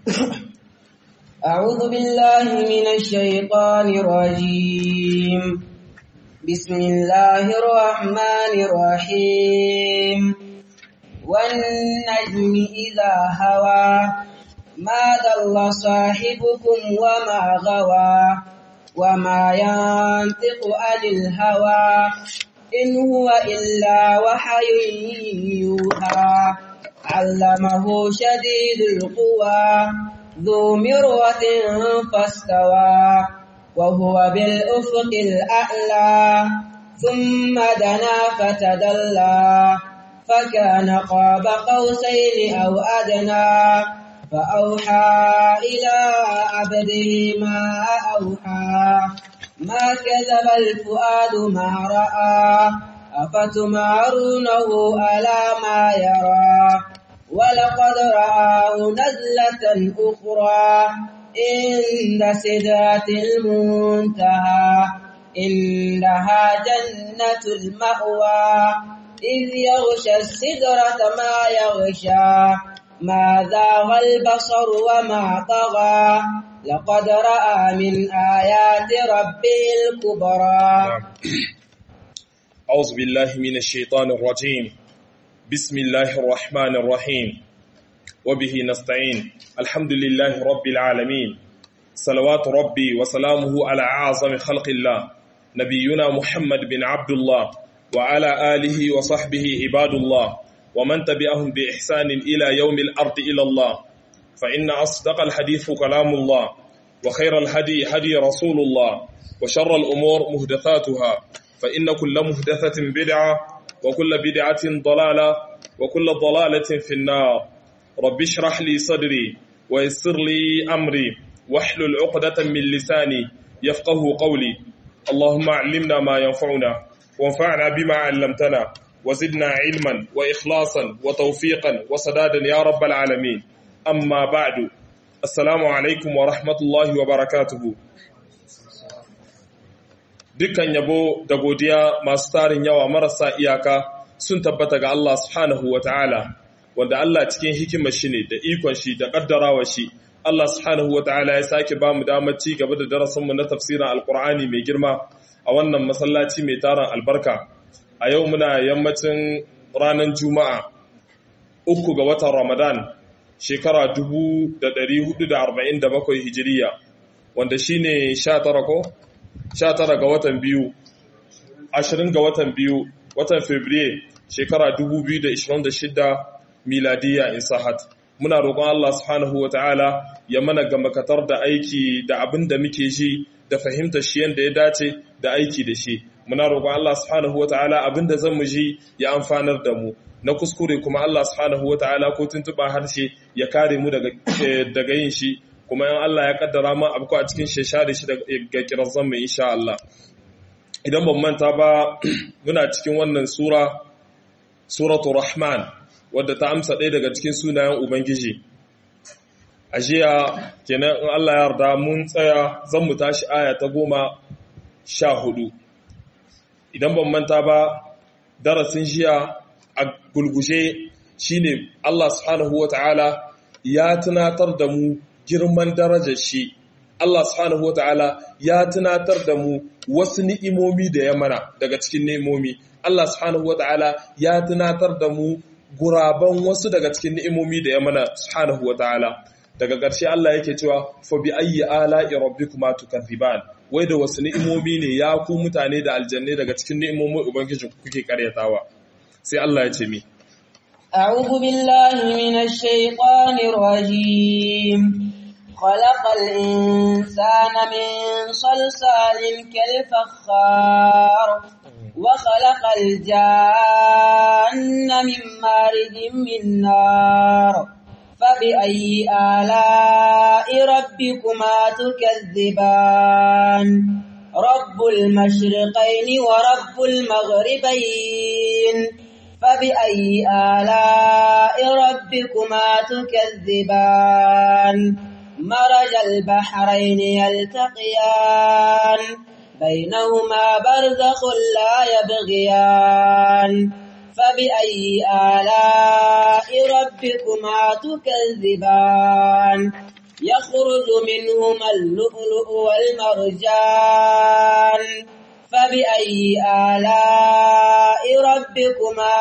أعوذ بالله من الشيطان الرجيم بسم الله الرحمن الرحيم والنجم إذا هوى ما ضل صاحبكم وما غوى وما ينطق عن الهوى إن هو إلا وحي يوحى علمه شديد القوى ذو مرة فاستوى وهو بالأفق الأعلى ثم دنا فتدلى فكان قاب قوسين أو أدنى فأوحى إلى عبده ما أوحى ما كذب الفؤاد ما رأى أفتمارونه على ما يرى ولقد رآه نزلة أخرى عند سدرة المنتهى إنها جنة المأوى إذ يغشى السدرة ما يغشى ما ذاغ البصر وما طغى لقد رأى من آيات ربه الكبرى أعوذ بالله من الشيطان الرجيم بسم الله الرحمن الرحيم وبه نستعين الحمد لله رب العالمين صلوات ربي وسلامه على أعظم خلق الله نبينا محمد بن عبد الله وعلى آله وصحبه عباد الله ومن تبعهم بإحسان إلى يوم الأرض إلى الله فإن أصدق الحديث كلام الله وخير الهدي هدي رسول الله وشر الأمور مهدثاتها فإن كل مهدثة بدعة وكل بدعة ضلالة وكل ضلالة في النار رب اشرح لي صدري ويسر لي أمري واحلل عقدة من لساني يفقه قولي اللهم علمنا ما ينفعنا وانفعنا بما علمتنا وزدنا علما وإخلاصا وتوفيقا وسدادا يا رب العالمين أما بعد السلام عليكم ورحمة الله وبركاته dukkan yabo da godiya masu tarin yawa marasa iyaka sun tabbata ga Allah subhanahu wa ta'ala wanda Allah cikin hikimar shi ne da ikon shi da ƙaddarawa shi Allah subhanahu wa ta'ala ya sake ba mu damar ci gaba da darasinmu na tafsirin alkur'ani mai girma a wannan masallaci mai tarin albarka a yau muna yammacin ranar juma'a uku ga watan ramadan shekara 1447 hijiriya wanda shine 19 ko 19 ga watan biyu 20 ga watan biyu watan fabriye shekara 2026 miladiya in sahat muna roƙon Allah subhanahu wata'ala ya mana gamakatar da aiki da abin da muke ji da fahimtar shi yadda ya dace da aiki da shi muna roƙon Allah subhanahu wata'ala abin da zan mu ji ya amfanar da mu na kuskure kuma Allah subhanahu wata'ala ko tuntuɓa harshe ya kare mu daga yin shi kuma yan Allah ya kaddara ma abu a cikin sheshare shi daga kirazan mai insha Allah idan ban manta ba muna cikin wannan sura suratu rahman wadda ta amsa ɗaya daga cikin sunayen ubangiji a jiya kenan in Allah ya yarda mun tsaya zan mu tashi aya ta goma sha hudu idan ban manta ba darasin jiya a gulgushe shine Allah subhanahu wata'ala ya tunatar da mu girman darajar shi Allah subhanahu wata'ala ya tunatar da mu wasu ni'imomi da ya mana daga cikin ni'imomi Allah subhanahu wata'ala ya tunatar da mu guraban wasu daga cikin ni'imomi da ya mana subhanahu wata'ala daga ƙarshe Allah yake cewa fa bi ayyi ala'i rabbikuma tukaththiban wai da wasu ni'imomi ne ya ku mutane da aljanne daga cikin ni'imomin ubangiji kuke karyatawa sai Allah ya ce mi أعوذ بالله من الشيطان الرجيم خلق الإنسان من صلصال كالفخار وخلق الجان من مارد من نار فبأي آلاء ربكما تكذبان رب المشرقين ورب المغربين فبأي آلاء ربكما تكذبان مرج البحرين يلتقيان بينهما برزخ لا يبغيان فبأي آلاء ربكما تكذبان يخرج منهما اللؤلؤ والمرجان فبأي آلاء ربكما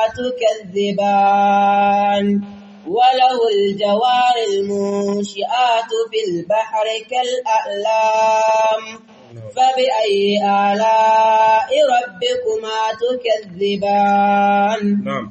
تكذبان وله الجوار المنشآت في البحر كالأعلام فبأي آلاء ربكما تكذبان na'am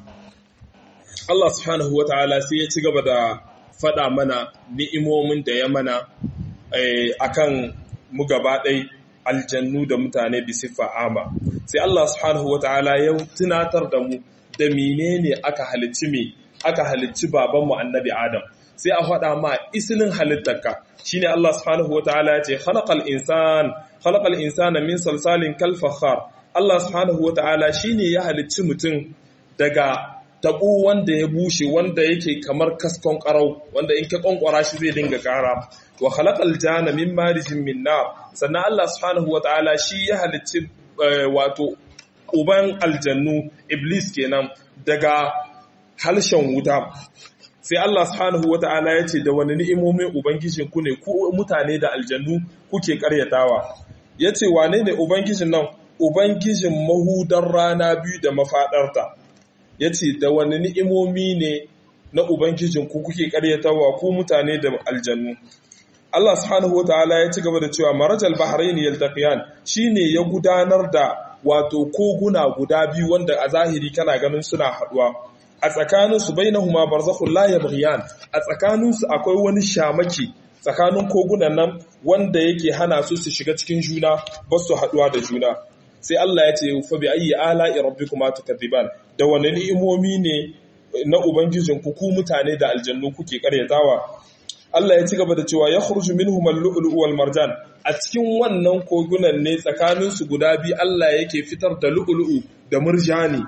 Allah subhanahu wata'ala sai ya ci gaba da faɗa mana ni'imomin da ya mana eh, akan mu gaba ɗai aljannu da mutane bi siffa ama sai Allah subhanahu wata'ala ya tunatar da mu da menene aka halicci me aka halicci babanmu annabi Adam sai a faɗa ma isilin halittarka shine Allah subhanahu wata'ala ya ce khalaqal insan khalaqal insana min salsalin kal fakhar Allah subhanahu wata'ala shine ya halicci mutum daga taɓo wanda ya bushe wanda yake kamar kaskon ƙarau wanda in ka ƙwanƙwara shi zai dinga ƙara wa khalaqal jana min marijin min nar sannan Allah subhanahu wata'ala shi ya halicci wato uban aljannu iblis kenan daga halshen wuta sai Allah subhanahu wata'ala ya ce da wani ni'imomin ubangijin ku ne ku mutane da aljannu kuke karyatawa yace wane ne ubangijin nan ubangijin mahudar rana biyu da mafadarta ya ce da wani ni'imomi ne na Ubangijin ku kuke karyatawa ku mutane da aljannu. Allah subhanahu wa ta'ala ya ci gaba da cewa marajal bahrain yaltaqiyan shine ya gudanar da wato koguna guda biyu wanda a zahiri kana ganin suna haduwa a tsakanin su bainahuma barzakhul la yabghiyan a tsakanin su akwai wani shamaki tsakanin kogunan nan wanda yake hana su su shiga cikin juna ba su haduwa da juna sai Allah ya ce fa bi ayyi ala'i rabbikuma tukadiban da wani ni'imomi ne na ubangijin ku ku mutane da aljannu kuke karyatawa Allah ya ci gaba da cewa yakhruju minhum al-lu'lu'u wal marjan a cikin wannan kogunan ne tsakanin su guda biyu Allah yake fitar da lu'lu'u da murjani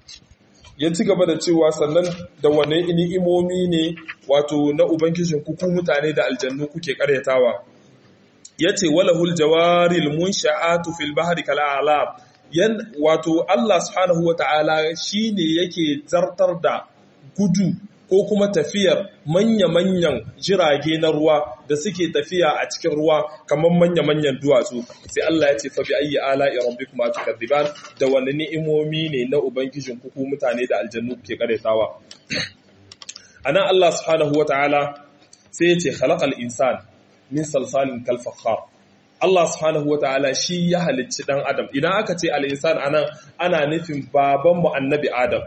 ya ci gaba da cewa sannan da wani ni'imomi ne wato na ubangijin ku ku mutane da aljannu kuke karyatawa ya ce walahul jawaril munsha'atu fil bahri kal a'lam yan wato Allah subhanahu wata'ala shine yake zartar da gudu ko kuma tafiyar manya-manyan jirage na ruwa da suke tafiya a cikin ruwa kamar manya-manyan duwatsu sai Allah ya ce fa bi ayyi ala'i rabbikuma tukadiban da wani ni'imomi ne na ubangijin ku mutane da aljannu ke karetawa anan Allah subhanahu wata'ala sai ya ce khalaqal insana min salsalin kalfakhar Allah subhanahu wa ta'ala shi ya halicci ɗan Adam. Idan aka ce al'insan anan ana nufin babanmu annabi Adam.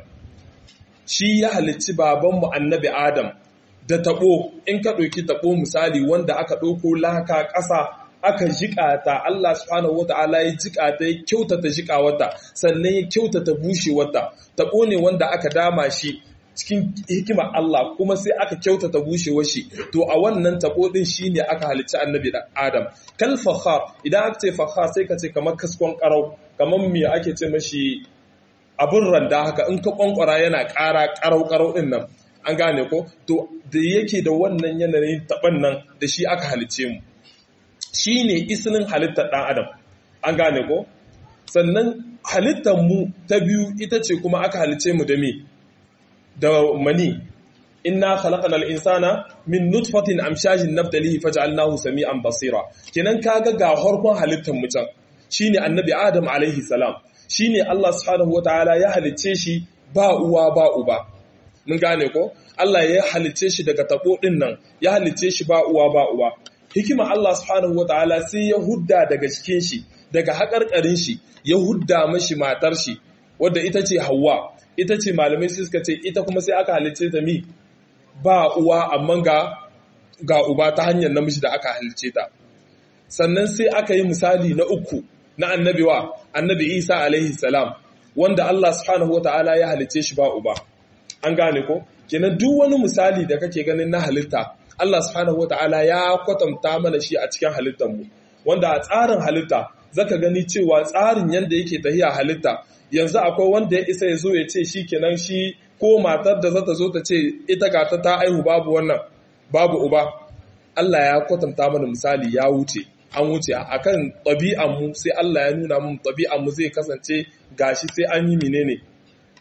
Shi ya halicci babanmu annabi Adam da taɓo, in ka ɗauki taɓo misali wanda aka ɗauko laka ƙasa aka jiƙa ta Allah subhanahu wa ta'ala ya jiƙa ta ya kyautata jiƙa wata sannan ya kyautata bushe wata. Taɓo ne wanda aka dama shi cikin hikimar Allah kuma sai aka kyautata bushewar shi to a wannan tabo din shine aka halicci annabi Adam kal fakhar idan aka ce fakhar sai ka ce kamar kaskon karau kamar me ake ce mashi abun randa haka in ka kwankwara yana ƙara karau karau din nan an gane ko to da yake da wannan yanayin taban nan da shi aka halicce mu shine islin halittar dan Adam an gane ko sannan halittar mu ta biyu ita ce kuma aka halicce mu da me da mani inna khalaqnal insana min nutfatin amshajin nabtalihi faj'alnahu sami'an basira kenan kaga ga harkon halittar mutum shine annabi adam alaihi salam shine Allah subhanahu wataala ya halicce shi ba uwa ba uba mun gane ko Allah ya halicce shi daga tabo din nan ya halicce shi ba uwa ba uba hikima Allah subhanahu wataala sai ya hudda daga cikin shi daga haƙarƙarin shi ya hudda mashi matar shi wadda ita ce Hawwa ita ce malamai sai suka ce ita kuma sai aka halicce ta mi ba uwa amma ga ga uba ta hanyar namiji da aka halicce ta sannan sai aka yi misali na uku na annabi wa annabi Isa alaihi salam wanda Allah subhanahu wataala ya halicce shi ba uba an gane ko kenan duk wani misali da kake ganin na halitta Allah subhanahu wataala ya kwatanta mana shi a cikin halittar mu wanda a tsarin halitta zaka gani cewa tsarin yanda yake tahiya halitta yanzu akwai wanda ya isa ya zo ya ce shi kenan shi ko matar da zata zo ta ce ita gata ta aihu babu wannan babu uba Allah ya kwatanta mana misali ya wuce an wuce akan ɗabi'an mu sai Allah ya nuna mun ɗabi'an mu zai kasance gashi sai an yi menene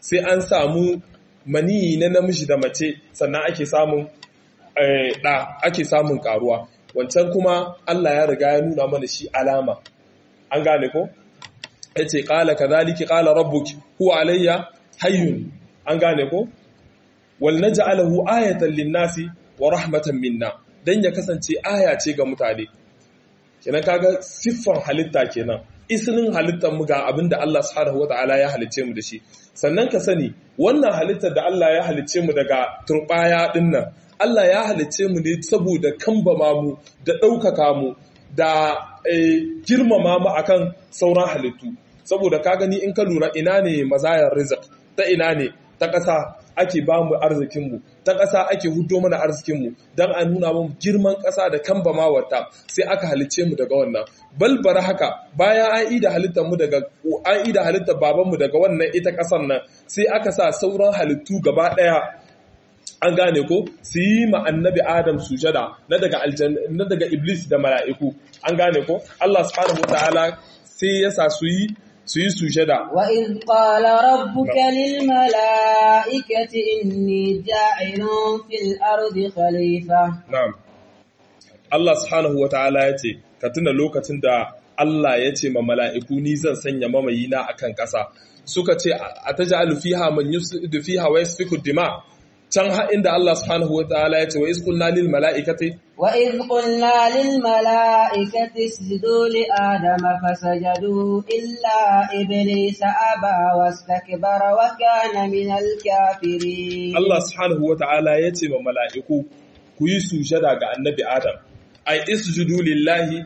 sai an samu maniyi na namiji da mace sannan ake samun ɗa ake samun karuwa wancan kuma Allah ya riga ya nuna mana shi alama an gane ko yace qala kadhalika qala rabbuki huwa alayya hayyun an gane ko wal naj'alahu ayatan lin-nasi wa rahmatan minna dan ya kasance aya ce ga mutane kenan kaga siffan halitta kenan isilin halittar mu ga abinda Allah subhanahu wataala ya halicce mu da shi sannan ka sani wannan halittar da Allah ya halicce mu daga turbaya dinnan Allah ya halicce mu ne saboda kambama mu da ɗaukaka mu da girmama mu akan sauran halittu saboda ka gani in ka lura ina ne mazayar rizq ta ina ne ta ƙasa ake ba mu arzikinmu ta ƙasa ake hudo mana arzikinmu don a nuna mu girman ƙasa da kambamawarta sai aka halicce mu daga wannan balbara haka bayan an ida halittar mu daga an ida halittar babanmu daga wannan ita ƙasar nan sai aka sa sauran halittu gaba ɗaya an gane ko su yi ma annabi adam sujada na daga na daga iblis da mala'iku an gane ko Allah subhanahu wataala sai ya sa su yi su yi sujada wa in qala rabbuka lil mala'ikati inni ja'ilun fil ardi khalifa na'am Allah subhanahu wataala ya ce ka tuna lokacin da Allah ya ce ma mala'iku ni zan sanya mamayina akan ƙasa suka ce ataj'alu fiha man yufsidu fiha wa yasfiku dima can inda Allah subhanahu wa ta'ala ya ce wa iskulna lil mala'ikati wa iz qulna lil mala'ikati isjudu li adama fasajadu illa iblisa aba wastakbara wa kana min al kafirin Allah subhanahu wa ta'ala ya ce ma mala'iku ku yi sujada ga annabi Adam ai isjudu lillahi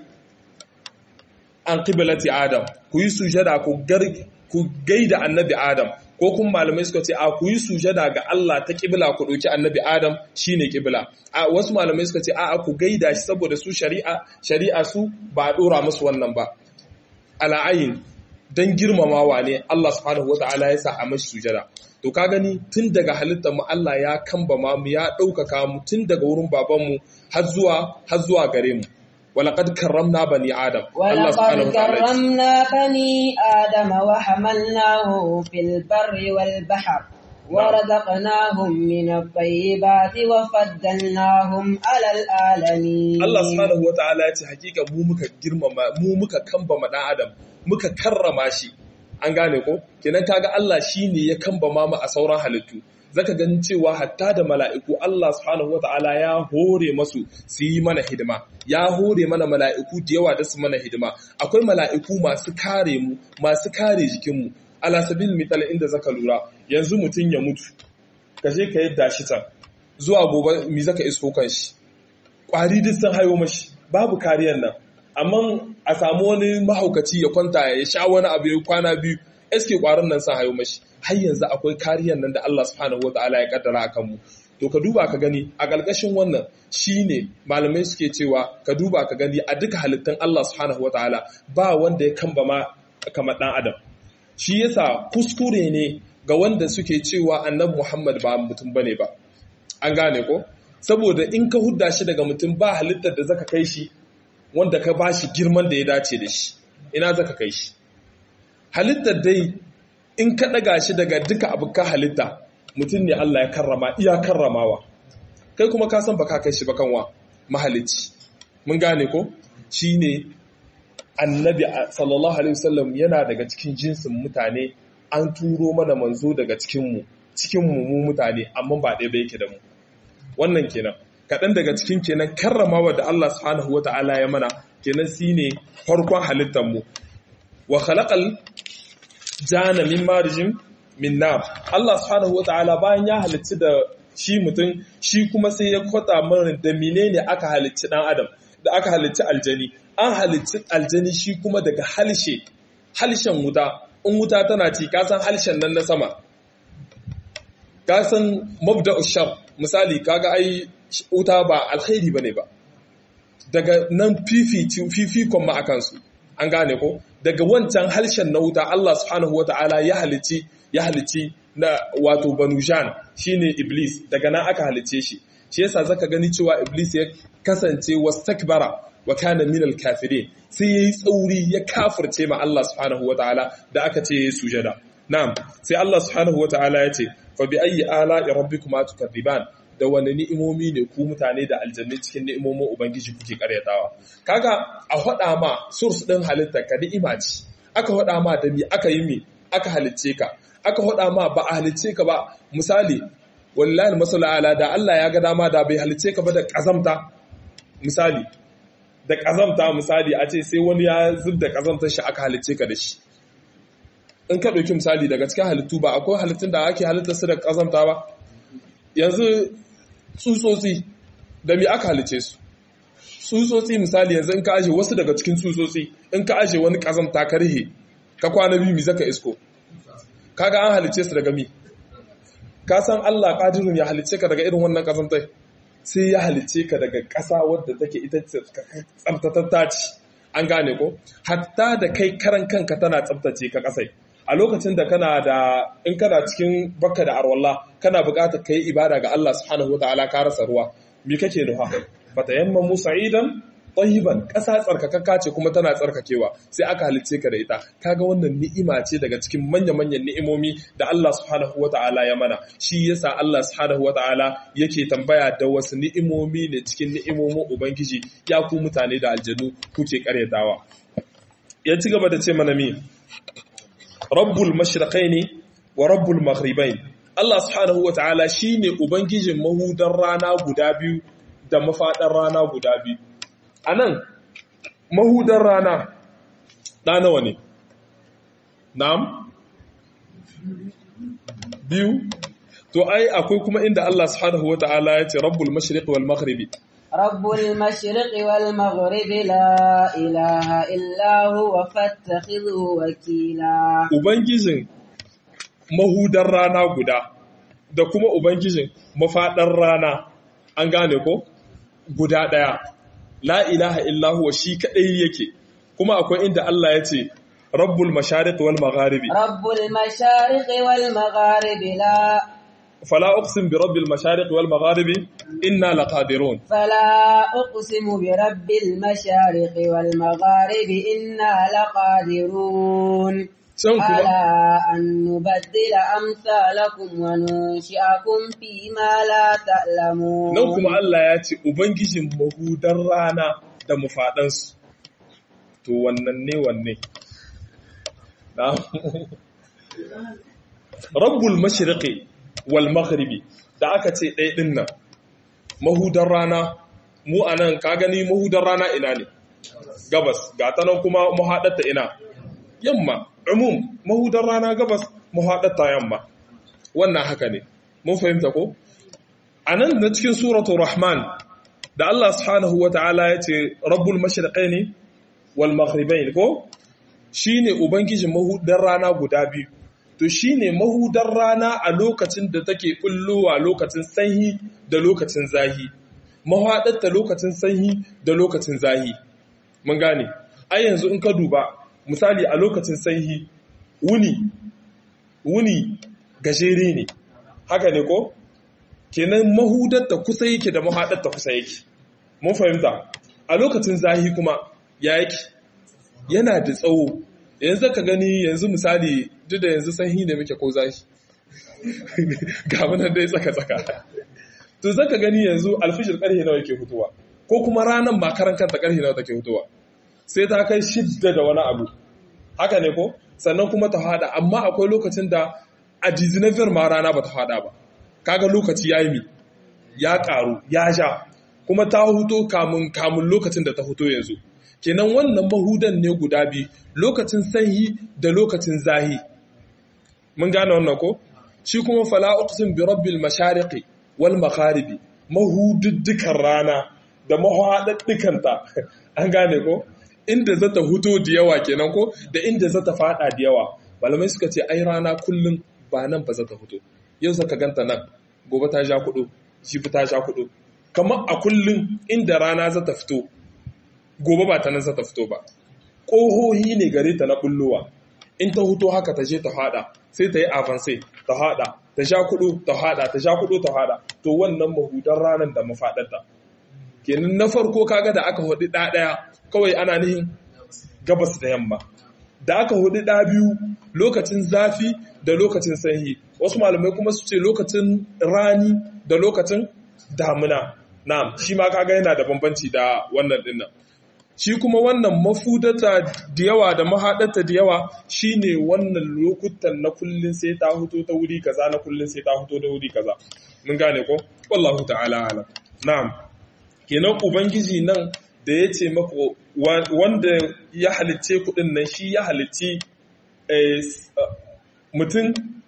an qiblati Adam ku yi sujada ku ku gaida annabi Adam ko kuma malamai suka ce a ku yi sujada ga Allah ta kibla ku ɗauki annabi Adam shine kibla a wasu malamai suka ce a ku gaida shi saboda su shari'a shari'a su ba a dora musu wannan ba ala'ayin dan girmamawa ne Allah subhanahu wataala ya sa a mashi sujada to ka gani tun daga halittar mu Allah ya kambama mu ya ɗaukaka mu tun daga wurin babanmu har zuwa har zuwa gare mu ولقد كرمنا بني آدم الله سبحانه ولقد وتعالى كرمنا بني آدم وحملناهم في البر والبحر ورزقناهم من الطيبات وفضلناهم على العالمين Allah subhanahu wa ta'ala ya ce hakika mu muka girmama mu muka kambama dan adam muka karrama shi an gane ko kenan kaga Allah shine ya kambama mu a sauran halittu zaka ganin cewa hatta da mala'iku Allah subhanahu wa ta'ala ya hore masu su yi mana hidima ya hore mana mala'iku da yawa da su mana hidima akwai mala'iku masu kare mu masu kare jikinmu ala sabil mital inda zaka lura yanzu mutum ya mutu ka je ka yadda shi can zuwa gobe mi zaka isko kan shi kwari duk sun hayo mashi babu kariyar nan amma a samu wani mahaukaci ya kwanta ya sha wani abu ya kwana biyu eske kwarin nan sun hayo mashi har yanzu akwai kariyar nan da Allah subhanahu wataala ya kaddara akan mu to ka duba ka gani a ƙarƙashin wannan shine malamai suke cewa ka duba ka gani a duka halittun Allah subhanahu wataala ba wanda ya kamba ma kamar dan adam shi yasa kuskure ne ga wanda suke cewa annabi Muhammad ba mutum bane ba an gane ko saboda in ka hudda shi daga mutum ba halittar da zaka kai shi wanda ka bashi girman da ya dace da shi ina zaka kai shi halittar dai in ka daga shi daga duka abuka halitta mutum ne Allah ya karrama iya karramawa kai kuma ka san baka kai shi ba kanwa mahalicci mun gane ko shine annabi sallallahu alaihi wasallam yana daga cikin jinsin mutane an turo mana manzo daga cikin mu cikin mu mu mutane amma ba ɗaya ba yake da mu wannan kenan kaɗan daga cikin kenan karramawa da Allah subhanahu wata'ala ya mana kenan shine farkon halittar mu wa khalaqal jana min marijin min nar Allah subhanahu wata'ala bayan ya halicci da shi mutum shi kuma sai ya kwata mana da menene aka halicci dan adam da aka halicci aljani an halicci aljani shi kuma daga halshe halshen wuta in wuta tana ci ka san halshen nan na sama ka san mabda'u shar misali kaga ai wuta ba alkhairi bane ba daga nan fifikon ma akan su an gane ko daga wancan harshen na wuta Allah subhanahu wata'ala ya halici ya halici na wato banujan shine iblis daga nan aka halice shi shi yasa zaka gani cewa iblis ya kasance wastakbara wa kana min al-kafirin sai yayi tsauri ya kafirce ma Allah subhanahu wata'ala da aka ce yayi sujada na'am sai Allah subhanahu wataala ya ce fa bi ayyi ala'i rabbikuma tukadiban da wani ni'imomi ne ku mutane da aljanni cikin ni'imomin ubangiji kuke karyatawa kaga a hada ma source din halitta ka ni'ima ce aka hada ma da mi aka yi mi aka halicce ka aka hada ma ba a halicce ka ba misali wallahi masala ala da Allah ya ga dama da bai halicce ka ba da kazamta misali da kazamta misali a ce sai wani ya zub da kazamtar shi aka halicce ka da shi in ka ɗauki misali daga cikin halittu ba akwai halittun da ake halittar su da kazamta ba yanzu tsutsotsi da mi aka halice su tsutsotsi misali yanzu in ka aje wasu daga cikin tsutsotsi in ka aje wani kazamta karhe ka kwana biyu mi zaka isko kaga an halice su daga mi ka san Allah qadirun ya halice ka daga irin wannan kazamtai sai ya halice ka daga ƙasa wadda take ita tsabtatatta ce an gane ko hatta da kai karan kanka tana tsabtace ka kasai a lokacin da kana da in kana cikin bakka da arwallah kana buƙatar kai ibada ga Allah subhanahu wataala ka rasa ruwa me kake nufa fatayamma musa'idan tayyiban ƙasa tsarkakakka ce kuma tana tsarkakewa sai aka halicce ka da ita kaga wannan ni'ima ce daga cikin manya-manyan ni'imomi da Allah subhanahu wataala ya mana shi yasa Allah subhanahu wataala yake tambaya da wasu ni'imomi ne cikin ni'imomin ubangiji ya ku mutane da aljanu kuke karyatawa ya ci gaba da ce mana mi rabbul mashriqaini wa rabbul maghribain Allah subhanahu wataala shine ubangijin mahudan rana guda biyu da mafadan rana guda biyu anan mahudan rana da nawa ne na'am biyu to ai akwai kuma inda Allah subhanahu wataala ya ce rabbul mashriq wal maghribi رب المشرق والمغرب لا إله إلا هو فاتخذه وكيلا Ubangijin mahudar rana guda da kuma Ubangijin mafaɗar rana an gane ko guda ɗaya la ilaha illahu shi kaɗai yake kuma akwai inda Allah ya ce rabbul mashariq wal magharibi رب المشارق والمغارب لا fala uqsim bi rabbil mashariq wal magharibi inna laqadirun فلا أقسم برب المشارق والمغارب إنا لقادرون can kuma على أن نبدل أمثالكم وننشئكم فيما لا تعلمون nan kuma Allah ya ce ubangijin mahudar rana da mafaɗansu to wannan ne wanne na rabbul mashriqi wal maghribi da aka ce ɗaya ɗin nan mahudar rana mu anan ka gani mahudar rana ina ne gabas ga ta nan kuma mahaɗarta ina yamma umum mahudar rana gabas mahaɗarta yamma wannan haka ne mun fahimta ko a nan na cikin suratul rahman da Allah subhanahu wa ta'ala ya ce rabbul mashriqaini wal maghribain ko shine ubangijin mahudar rana guda biyu to shine mahudar rana a lokacin da take bullowa lokacin sanyi da lokacin zahi mahaɗarta lokacin sanyi da lokacin zahi mun gane ai yanzu in ka duba misali a lokacin sanyi wuni wuni gajere ne haka ne ko kenan mahudarta kusa yake da mahaɗarta kusa yake mun fahimta a lokacin zahi kuma ya yake yana da tsawo yanzu ka gani yanzu misali duk da yanzu sanyi ne muke ko zahi ga munan dai tsaka-tsaka to zaka gani yanzu alfijir karhe nawa yake fitowa ko kuma ranar makaran kanta karhe nawa take fitowa sai ta kai shidda da wani abu haka ne ko sannan kuma ta hada amma akwai lokacin da a dizinafiyar ma rana ba ta hada ba kaga lokaci ya yi ya karu ya sha kuma ta huto kamun kamun lokacin da ta huto yanzu kenan wannan mahudan ne guda biyu lokacin sanyi da lokacin zahi mun gane wannan ko shi kuma fala uqsim bi rabbil mashariqi wal magharibi mahududdukan rana da mahaɗaɗɗukanta an gane ko inda za ta huto da yawa kenan ko da inda za ta fada da yawa malamai suka ce ai rana kullum ba nan ba za ta huto yau zaka ganta nan gobe ta sha kudu jibi ta sha kudu kamar a kullum inda rana za ta fito gobe ba ta nan za ta fito ba ƙohohi ne gare ta na bullowa in ta huto haka ta je ta fada sai ta yi avance ta hada ta sha kudu ta hada ta sha kudu ta hada to wannan mahudan ranar da mafadarta kenan na farko kaga da aka hudu da daya kawai ana nihin gabas da yamma da aka hudu da biyu lokacin zafi da lokacin sanyi wasu malamai kuma su ce lokacin rani da lokacin damuna na'am shi ma kaga yana da bambanci da wannan dinnan shi kuma wannan mafudata da yawa da mahaɗata da yawa shine wannan lokutan na kullun sai ta huto ta wuri kaza na kullun sai ta huto da wuri kaza mun gane ko wallahu ta'ala alam na'am kenan ubangiji nan da ya ce maka wanda ya halicce kuɗin nan shi ya halicci mutum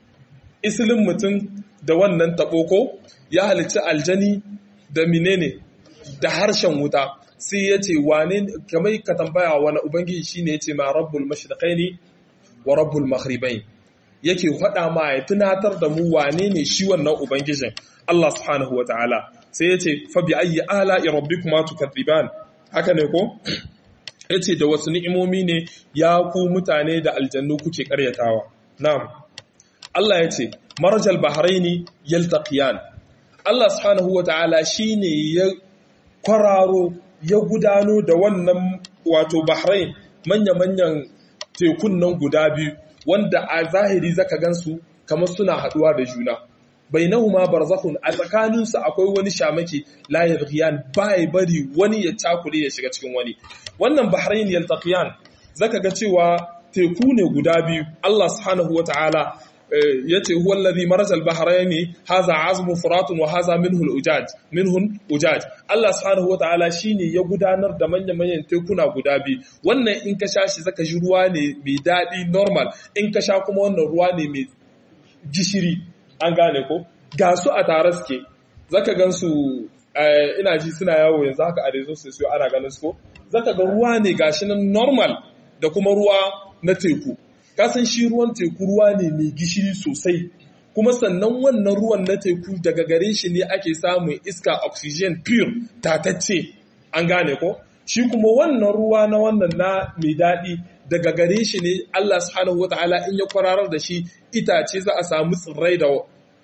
isilin mutum da wannan taɓoko ya halicci aljani da menene da harshen wuta sai ya ce wane kamar ka tambaya wani ubangiji shi ne ya ce ma rabbul mashriqaini wa rabbul maghribain yake faɗa ma ya tunatar da mu wane ne shi wannan ubangijin Allah subhanahu wa ta'ala sai ya ce fa bi ayyi ala'i rabbikuma tukadiban haka ne ko yace da wasu ni'imomi ne ya ku mutane da aljannu kuke karyatawa na'am Allah yace marjal bahraini yaltaqiyan Allah subhanahu wata'ala shine ya kwararo ya gudano da wannan wato bahrain manya-manyan tekun nan guda biyu wanda a zahiri zaka gansu kamar suna haduwa da juna bainahuma barzakhun a tsakaninsu akwai wani shamaki la yabghiyan bai bari wani ya cakule ya shiga cikin wani wannan bahrain yaltaqiyan zaka ga cewa teku ne guda biyu Allah subhanahu wataala yace huwa alladhi maraja al-bahrayni hadha azmun furatun wa hadha minhu al-ujaj minhu ujaj Allah subhanahu wataala shine ya gudanar da manyan manyan tekuna guda biyu wannan in ka sha shi zaka ji ruwa ne mai dadi normal in ka sha kuma wannan ruwa ne mai gishiri an gane ko ga su a tare suke zaka gan su ina ji suna yawo yanzu haka a rezo su ana ganin su ko zaka ga ruwa ne gashi nan normal da kuma ruwa na teku kasan shi ruwan teku ruwa ne mai gishiri sosai kuma sannan wannan ruwan na teku daga gare shi ne ake samun iska oxygen pure tatacce an gane ko shi kuma wannan ruwa na wannan na mai daɗi daga gare shi ne Allah subhanahu wataala in ya kwararar da shi itace za a samu tsirrai da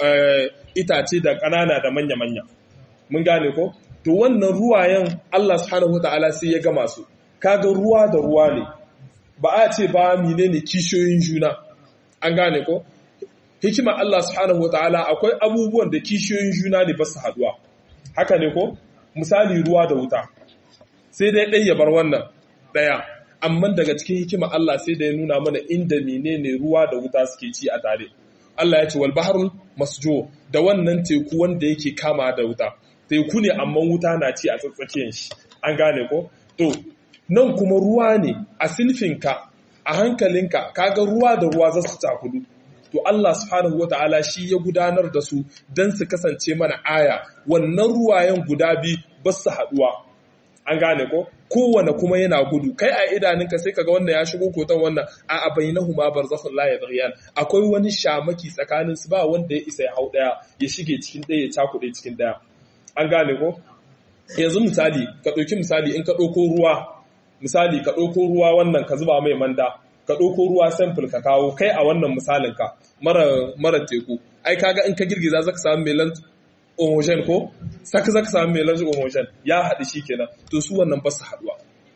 itace da ƙanana da manya-manya mun gane ko to wannan ruwayen Allah subhanahu wataala sai ya gama su kaga ruwa da ruwa ne ba a ce ba menene kishiyoyin juna an gane ko hikima Allah subhanahu wataala akwai abubuwan da kishiyoyin juna ne ba su haduwa haka ne ko misali ruwa da wuta sai dai ɗaya ya bar wannan ɗaya amma daga cikin hikima Allah sai da ya nuna mana inda menene ruwa da wuta suke ci a tare Allah ya ce wal bahrul masjo da wannan teku wanda yake kama da wuta teku ne amma wuta na ci a tsatsakiyar shi an gane ko to nan kuma ruwa ne a silfinka a hankalinka kaga ruwa da ruwa za su takudu to Allah subhanahu wata'ala shi ya gudanar da su don su kasance mana aya wannan ruwayen guda biyu ba su haduwa an gane ko kowane kuma yana gudu kai a idanunka sai kaga wannan ya shigo kotan wannan a abainahuma barzakhun la yadghiyan akwai wani shamaki tsakanin su ba wanda ya isa ya hau daya ya shige cikin daya ya cakuɗe cikin daya an gane ko yanzu misali ka ɗauki misali in ka ɗauko ruwa misali ka ɗauko ruwa wannan ka zuba mai manda ka ɗauko ruwa sample ka kawo kai a wannan misalin ka mara mara teku ai kaga in ka girgiza zaka samu melan homogen ko saka zaka samu melan homogen ya haɗu shi kenan to su wannan ba su haɗuwa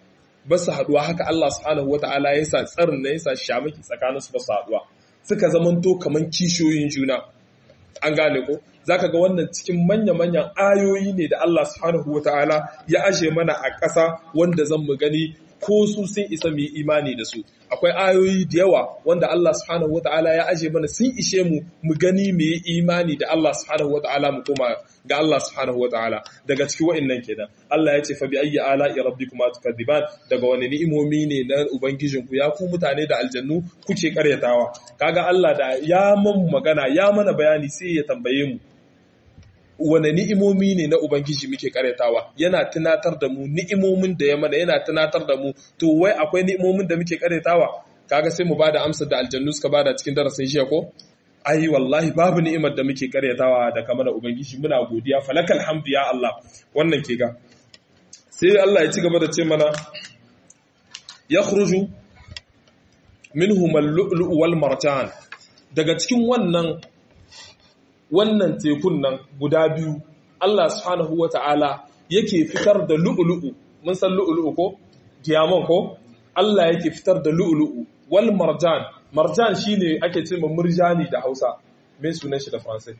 ba su haɗuwa haka Allah subhanahu wataala ya sa tsarin na ya sa shamaki tsakanin su ba su haɗuwa suka zamanto kaman kishiyoyin juna an gane ko zaka ga wannan cikin manya-manyan ayoyi ne da Allah subhanahu wataala ya ashe mana a ƙasa wanda zan mu gani ko su sun isa mu yi imani da su akwai ayoyi da yawa wanda Allah subhanahu wataala ya aje mana sun ishe mu mu gani mu yi imani da Allah subhanahu wataala mu koma ga Allah subhanahu wataala daga cikin wa'annan kenan Allah ya ce fa bi ayyi ala'i rabbikuma tukadiban daga wani ni'imomi ne na ubangijin ku ya ku mutane da aljannu kuke karyatawa kaga Allah da ya mun magana ya mana bayani sai ya tambaye mu wane ni'imomi ne na Ubangiji muke karyatawa yana tunatar da mu ni'imomin da ya mana yana tunatar da mu to wai akwai ni'imomin da muke karyatawa kaga sai mu bada amsar da aljannu suka bada cikin darasin jiya ko ai wallahi babu ni'imar da muke karyatawa da kamar da Ubangiji muna godiya falakal hamdu ya Allah wannan ke ga sai Allah ya ci gaba da ce mana yakhruju minhum al-lu'lu' wal marjan daga cikin wannan wannan tekun nan guda biyu Allah subhanahu wa ta'ala yake fitar da lu'ulu'u mun san lu'ulu'u ko diamond ko Allah yake fitar da lu'ulu'u wal marjan marjan shine ake ce ma murjani da Hausa me sunan shi da Faransai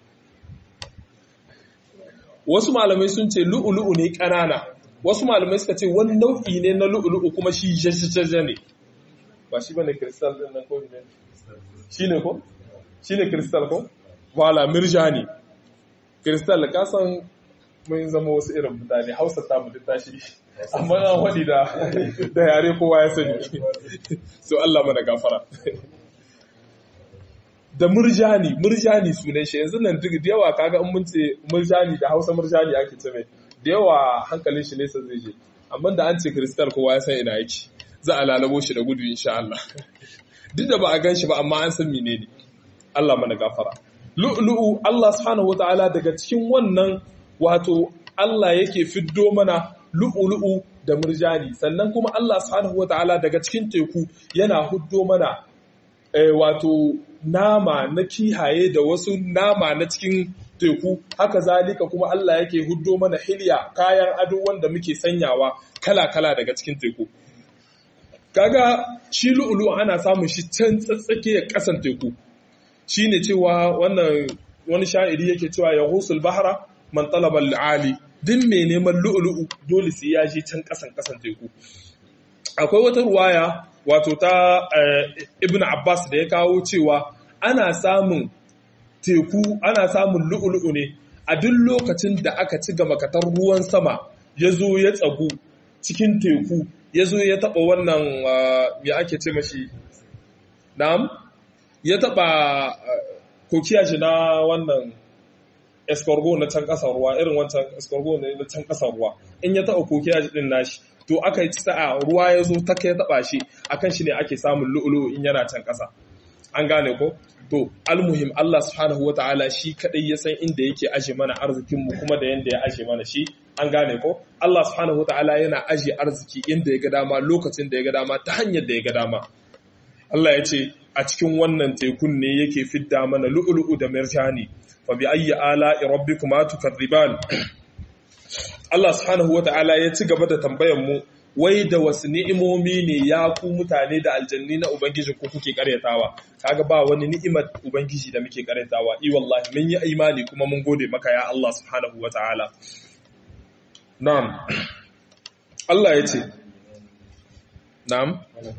wasu malamai sun ce lu'ulu'u ne ƙanana wasu malamai suka ce wani nau'i ne na lu'ulu'u kuma shi jajajaja ne ba shi bane kristal din nan ko ne shine ko shine kristal ko wala mirjani kristal ka san mun zama wasu irin mutane Hausa ta mutu tashi amma an wadi da da yare kowa ya sani so Allah mana gafara da murjani murjani sunan shi yanzu nan duk da yawa kaga in mun ce murjani da Hausa murjani ake ce mai da yawa hankalin shi nesa zai je amma da an ce kristal kowa ya san ina yake za a lalabo shi da gudu insha Allah duk da ba a gan shi ba amma an san menene Allah mana gafara lu'lu'u Allah subhanahu wataala daga cikin wannan wato Allah yake fiddo mana lu'lu'u da murjani sannan kuma Allah subhanahu wataala daga cikin teku yana huddo mana eh, wato nama na kihaye da wasu nama na cikin teku haka zalika kuma Allah yake huddo mana hilya kayan ado wanda muke sanyawa kala-kala daga cikin teku kaga shi lu'ulu ana samun shi can tsatsake kasan teku shine cewa wannan wani sha'iri yake cewa ya husul bahra man talaba ali din mai neman lu'ulu'u dole sai ya je can kasan kasan teku akwai wata ruwaya wato ta ibn abbas da ya kawo cewa ana samun teku ana samun lu'ulu'u ne a duk lokacin da aka ci gama katar ruwan sama ya zo ya tsagu cikin teku ya zo ya taɓa wannan ya ake ce mashi na'am ya taɓa kokiya shi na wannan escargot na can ƙasar ruwa irin wancan escargot na can ƙasar ruwa in ya taɓa kokiya shi ɗin nashi to aka yi sa'a ruwa ya zo ta kai taɓa shi akan shi ne ake samun lu'ulu in yana can ƙasa an gane ko to almuhim Allah subhanahu wa ta'ala shi kadai ya san inda yake aje mana arzikinmu kuma da yanda ya aje mana shi an gane ko Allah subhanahu wa ta'ala yana aje arziki inda ya ga dama lokacin da ya ga dama ta hanyar da ya ga dama Allah ya ce a cikin wannan tekun ne yake fidda mana lu'lu'u da mirjani fa bi ayyi ala'i rabbikuma tukadhiban Allah subhanahu wa ta'ala ya ci gaba da tambayar mu wai da wasu ni'imomi ne ya ku mutane da aljanni na Ubangiji ko kuke karyatawa kaga ba wani ni'imar Ubangiji da muke karyatawa i wallahi mun yi imani kuma mun gode maka ya Allah subhanahu ta'ala. na'am Allah ya ce na'am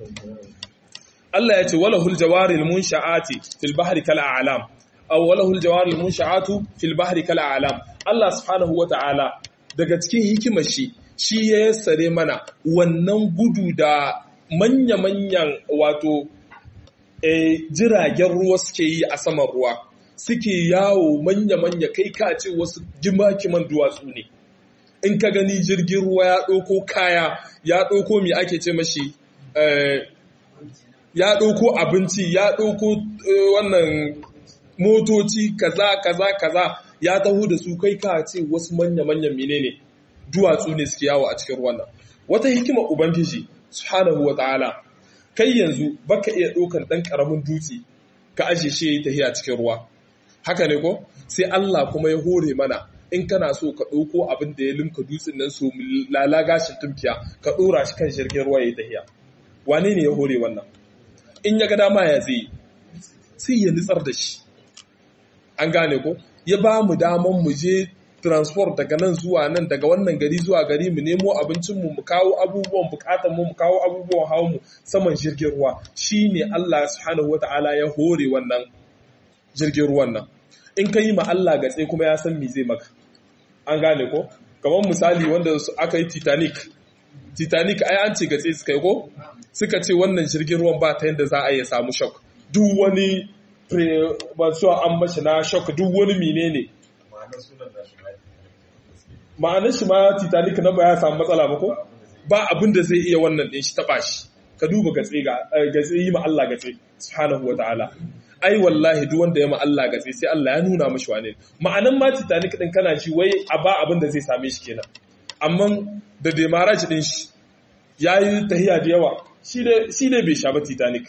Allah ya ce walahul jawaril munsha'ati fil bahri kal a'lam aw walahul jawaril munsha'atu fil bahri kal a'lam Allah subhanahu ta'ala daga cikin hikimar shi shi ya yassare mana wannan gudu da manya-manyan wato e, jiragen ruwa suke yi a saman ruwa suke yawo manya-manya kai ka ce wasu gimakiman duwatsu ne in ka gani jirgin ruwa ya ɗauko kaya ya ɗauko mai ake ce mashi e, ya ɗauko abinci ya ɗauko e, wannan motoci kaza kaza kaza ya taho da su kai ka ce wasu manya-manyan menene ne duwatsu ne suke yawo a cikin ruwan nan wata hikimar ubangiji subhanahu wataala kai yanzu baka iya ɗaukan ɗan ƙaramin dutse ka aje shi yayi tahiya cikin ruwa haka ne ko sai Allah kuma ya hore mana in kana so ka ɗauko abin da ya limka dutsen nan so lala gashin tumkiya ka ɗora shi kan jirgin ruwa yayi tahiya wane ne ya hore wannan in ya ga dama ya zai sai ya nitsar da shi an gane ko ya ba mu daman mu je transport daga nan zuwa nan daga wannan gari zuwa gari mu nemo abincinmu mu kawo abubuwan bukatanmu mu kawo abubuwan hawan mu saman jirgin ruwa shine Allah subhanahu wataala ya hore wannan jirgin ruwan nan in ka yi ma Allah gatse kuma ya san me zai maka an gane ko kamar misali wanda aka yi Titanic Titanic ai an ce gatse suka yi ko suka ce wannan jirgin ruwan ba ta yadda za a iya samu shock duk wani ba an mashi na shock duk wani menene ma'anar shi ma titanic na ba ya samu matsala ba ko ba abin da zai iya wannan ɗin shi taɓa shi ka duba gatse ga gatse yi ma Allah gatse subhanahu wa ta'ala ai wallahi duk wanda ya ma Allah gatse sai Allah ya nuna mashi wane ma'anan ma titanic din kana shi wai a ba abin da zai same shi kenan amma da demarage din shi yayi tahiya da yawa shi ne bai sha ba titanic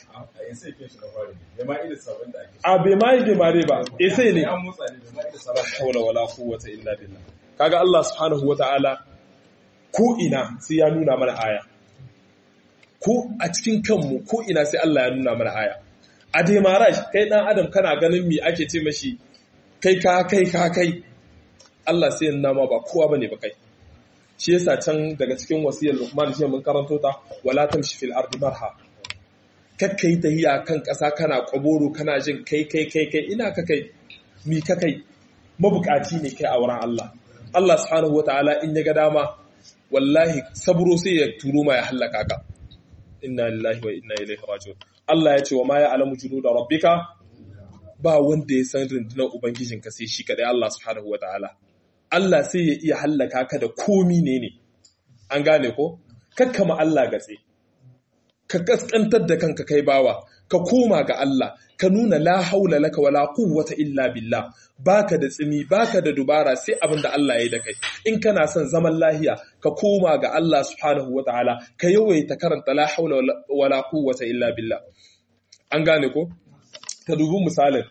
a bai ma yi demare ba e sai ne haula wala quwwata illa billah kaga Allah subhanahu wata'ala ko ina sai ya nuna mana aya ko a cikin kanmu ko ina sai Allah ya nuna mana aya a demaraj kai dan adam kana ganin me ake ce mashi kai ka kai ka kai Allah sai ya nuna ma ba kowa bane ba kai shi yasa can daga cikin wasiyar Luqman shi mun karanto ta wala tamshi fil ardi marha kakkai tahiya kan ƙasa kana kwaboro kana jin kai kai kai kai ina ka kai mi ka kai mabukaci ne kai a wurin Allah Allah subhanahu wataala in ya ga dama wallahi saburo sai ya turo ma ya hallaka ka inna lillahi wa inna ilaihi raji'un Allah ya ce wa ma ya'lamu junuda rabbika ba wanda ya san rundunar ubangijinka sai shi kadai Allah subhanahu wataala Allah sai ya iya hallaka ka da komi ne ne an gane ko kakkama Allah gatse ka kaskantar da kanka kai bawa ka koma ga Allah ka nuna la haula laka wala quwwata illa billah baka da tsimi baka da dubara sai abin da Allah ya yi da kai in kana son zaman lahiya ka koma ga Allah subhanahu wataala ka yawaita karanta la haula wala quwwata illa billah an gane ko ka dubi misalin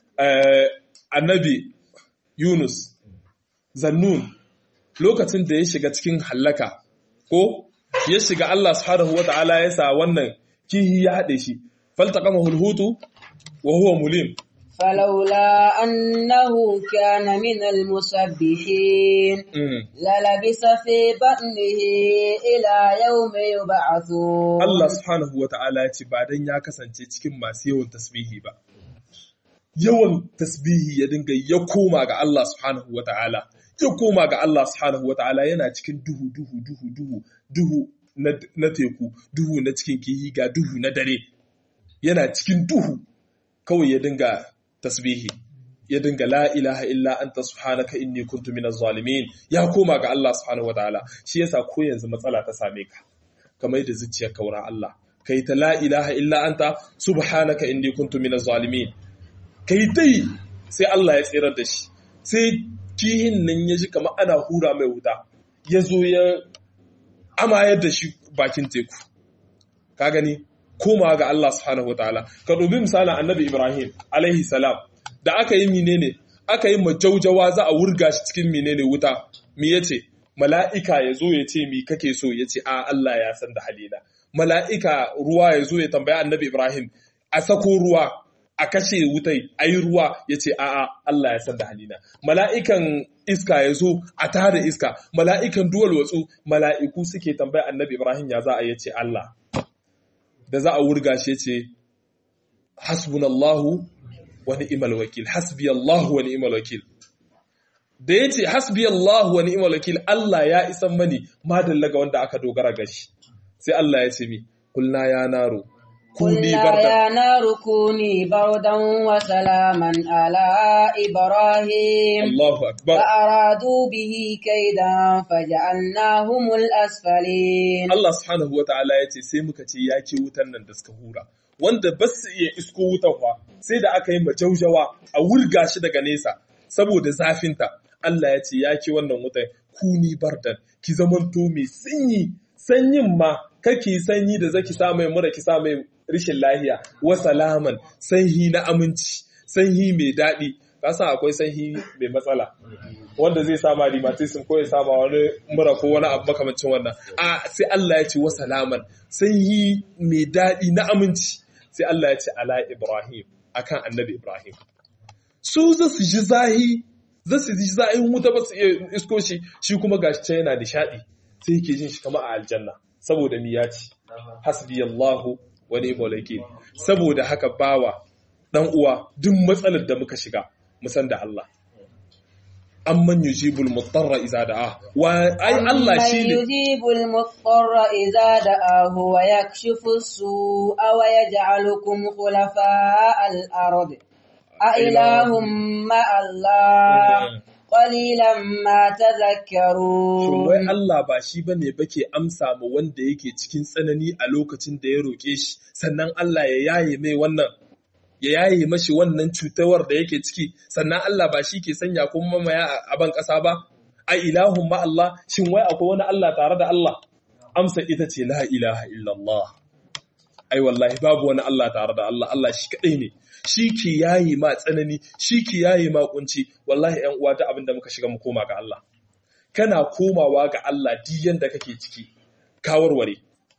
annabi Yunus Zannun lokacin da ya shiga cikin hallaka ko ya shiga Allah subhanahu wata'ala ya sa wannan kihi ya haɗe shi faltaqamahu alhutu wa huwa mulim فلولا أنه كان من المسبحين للبس في بطنه إلى يوم يبعثون Allah subhanahu wata'ala ya ce ba dan ya kasance cikin masu yawan tasbihi ba yawan tasbihi ya dinga ya koma ga Allah subhanahu wata'ala ya koma ga Allah subhanahu wata'ala yana cikin duhu duhu duhu duhu duhu na teku duhu na cikin kihi ga duhu na dare yana cikin duhu kawai ya dinga tasbihi ya dinga la ilaha illa anta subhanaka inni kuntu minaz zalimin ya koma ga Allah subhanahu wataala shi yasa ko yanzu matsala ta same ka kamar da zuciyar kaura Allah kai ta la ilaha illa anta subhanaka inni kuntu minaz zalimin kai dai sai Allah ya tsirar da shi sai kihin nan ya ji kamar ana hura mai wuta ya zo ya amayar da shi bakin teku ka gani komawa ga Allah subhanahu wataala ka dubi misalin annabi Ibrahim alaihi salam da aka yi menene aka yi majaujawa za a wurga shi cikin menene wuta me yace mala'ika ya zo ya ce mi kake so ya ce a Allah ya san da halina mala'ika ruwa ya zo ya tambaya annabi Ibrahim a sako ruwa a kashe wutai a yi ruwa ya ce a'a Allah ya san da halina mala'ikan iska ya zo a tada iska mala'ikan duwal watsu mala'iku suke tambaya annabi Ibrahim ya za a yace Allah da za a wurga shi ce hasbunallahu wa ni'mal wakil hasbiyallahu wa ni'mal wakil da yace hasbiyallahu wa ni'mal wakil Allah ya isan mani madalla ga wanda aka dogara ga shi sai Allah ya ce mi kulna ya naro قلنا يا نار كوني بردا وسلاما على إبراهيم الله أكبر فأرادوا به كيدا فجعلناهم الأسفلين Allah subhanahu wa ta'ala ya ce sai muka ce ya ke wutan nan da suka hura wanda ba su iya isko wutan fa sai da aka yi majaujawa a wurga shi daga nesa saboda zafinta Allah ya ce ya ke wannan wutan kuni bardan ki zamanto mai sanyi sanyin ma kake sanyi da zaki sa mai mura ki sa mai rishin lahiya wa salaman sanyi na aminci sanyi mai daɗi ka san akwai sanyi mai matsala wanda zai sama rheumatism ko ya sama wani mura ko wani abu makamancin wannan a sai Allah ya ce wa salaman sanyi mai daɗi na aminci sai Allah ya ce ala Ibrahim akan annabi Ibrahim su za su ji zahi za su ji zahin wuta ba su iya isko shi shi kuma gashi can yana nishaɗi sai yake jin shi kama a aljanna saboda mi ya ci hasbi Allahu wa ni'mal wakil saboda haka bawa dan uwa duk matsalar da muka shiga mu san da Allah amman yujibul mutarra idza da'a wa ai Allah shine yujibul mutarra idza da'ahu wa yakshifu as-su'a wa yaj'alukum khulafa'al ard a ilahum ma Allah qalilan ma tadhakkarun Shin wai Allah ba shi bane bake amsa ma wanda yake cikin tsanani a lokacin da ya roke shi sannan Allah ya yaye mai wannan ya yaye mashi wannan cutawar da yake ciki sannan Allah ba shi ke sanya kuma mamaya a ban ƙasa ba a ilahun ma Allah shin wai akwai wani Allah tare da Allah amsa ita ce la ilaha illallah ai wallahi babu wani Allah tare da Allah Allah shi kadai ne shi ke yayi ma tsanani shi ke yayi ma kunci wallahi ƴan uwa ta abin da muka shiga mu koma ga Allah kana komawa ga Allah duk yanda kake ciki ka warware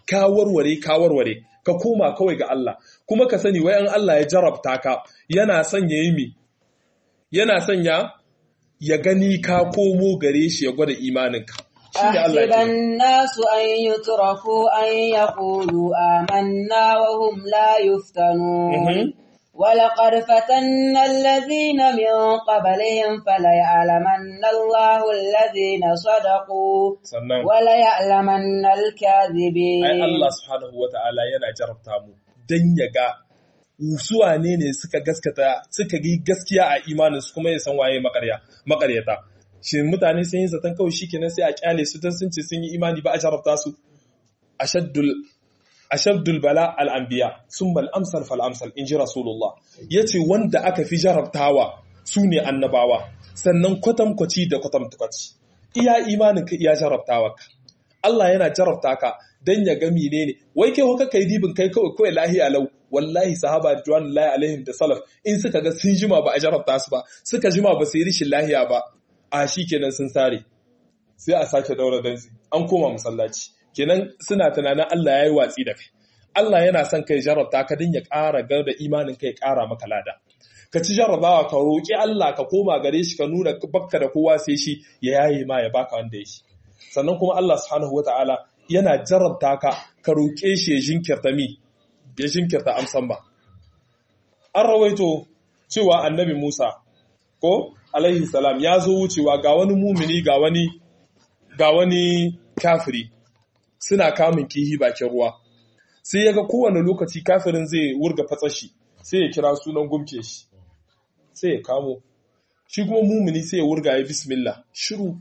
ka warware ka warware ka koma kawai ga Allah kuma ka sani wai an Allah ya jarabta ka yana son ya yi mi yana son ya ya gani ka komo gare shi ya gwada imaninka shine Allah أحسب ya الناس أن يتركوا أن يقولوا آمنا وهم لا يفتنون Mhm. ولقد فتنا الذين من قبلهم فليعلمن الله الذين صدقوا sannan وليعلمن الكاذبين ai Allah subhanahu wata'ala yana jarabta mu dan ya ga suwa ne ne suka gaskata suka yi gaskiya a imanin su kuma ya san waye makarya makaryata shin mutane sun yi zaton kawai shikenan sai a kyale su dan sun ce sun yi imani ba a jarabta su ashaddul ashaddul bala al anbiya summa al amsal fal amsal inji rasulullah yace wanda aka fi jarabtawa su ne annabawa sannan kwatamkwaci da kwatamkwaci iya imanin ka iya jarabtawa ka Allah yana jarabta ka dan ya ga menene wai kai haka kai dibin kai kawai kawai lahiya lau wallahi sahaba radiyallahu alaihim da salaf in suka ga sun jima ba a jarabta su ba suka jima ba su yi rishin lahiya ba a shikenan sun sare sai a sake daura danzi an koma masallaci kenan suna tunanin Allah ya yi watsi da kai Allah yana son kai jarabta ka din ya ƙara gar da imanin kai ƙara maka lada ka ci jarabawa ka roƙi Allah ka koma gare shi ka nuna bakka da kowa sai shi ya yaye ma ya baka wanda ya shi sannan kuma Allah subhanahu wata'ala yana jarabta ka ka roƙe shi ya jinkirta mi ya jinkirta amsan ba an rawaito cewa annabi Musa ko alaihi salam ya zo wucewa ga wani mumini ga wani ga wani kafiri suna kamun kihi bakin ruwa sai ya ga kowane lokaci kafirin zai wurga fatsashi sai ya kira sunan gumke shi sai ya kamo shi kuma mumini sai ya wurga ya bismillah shiru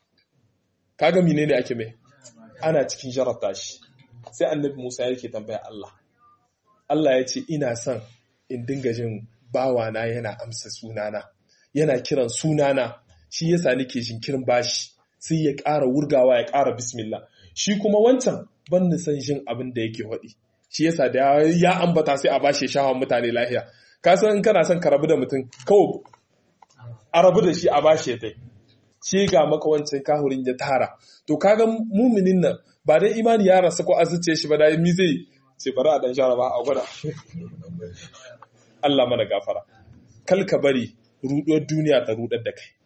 kaga menene ake mai ana cikin jarabta shi sai annabi Musa yake tambaya Allah Allah ya ce ina son in dinga jin bawana yana amsa sunana yana kiran sunana shi yasa nake jinkirin bashi sai ya ƙara wurgawa ya ƙara bismillah shi kuma wancan ban ni san jin abin da yake waɗi shi yasa da ya ambata sai a bashi shahawan mutane lahiya ka san in kana son ka rabu da mutum kawai a rabu da shi a bashi ya tai ce ga maka wancan kahurin ya tara to kaga muminin nan ba dai imani ya rasa ko azuce shi ba da mi zai ce bari a dan shara ba a gwada Allah mana gafara kal ka bari ruɗuwar duniya ta rudar da kai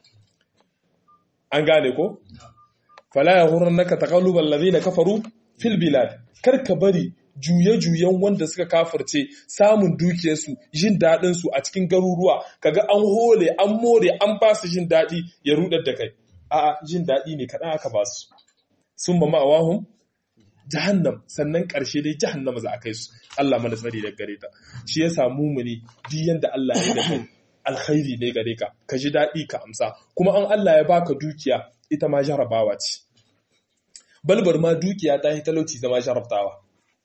an gane ko fala ya horar naka taqallubal ladina kafaru fil bilad kar ka bari juye-juyen wanda suka kafirce samun dukiyarsu jin daɗinsu a cikin garuruwa kaga an hole an more an ba su jin daɗi ya rudar da kai a'a jin daɗi ne kaɗan aka ba su sun ba ma'awahun jahannam sannan ƙarshe dai jahannama za a kai su Allah mana tsari da gare ta shi ya samu mu ne duk yanda Allah ya da kai alkhairi ne gare ka ka ji daɗi ka amsa kuma an Allah ya baka dukiya ita ma jarabawa ce balbar ma dukiya ta yi talauci zama jarabtawa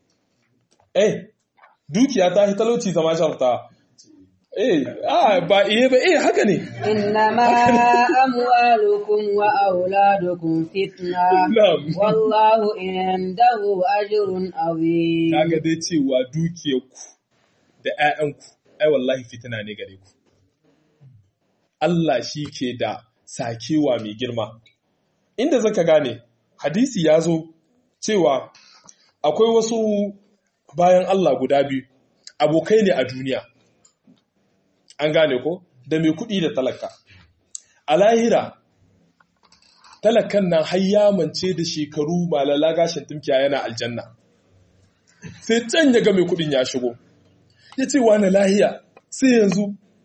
eh dukiya ta yi talauci zama jarabtawa eh ah ba iya ba eh haka ne إنما أموالكم وأولادكم فتنة Na'am. والله عنده أجر عظيم kaga dai cewa dukiyarku da 'ya'yanku ai wallahi fitina ne gare ku Allah shi ke da sakewa mai girma inda zaka gane hadisi ya zo cewa akwai wasu bayan Allah guda biyu abokai ne a duniya an gane ko da mai kuɗi da talaka a lahira talakan nan har ya mance da shekaru malala gashin tumkiya yana aljanna sai can ya ga mai kudin ya shigo ya ce wani lahiya sai yanzu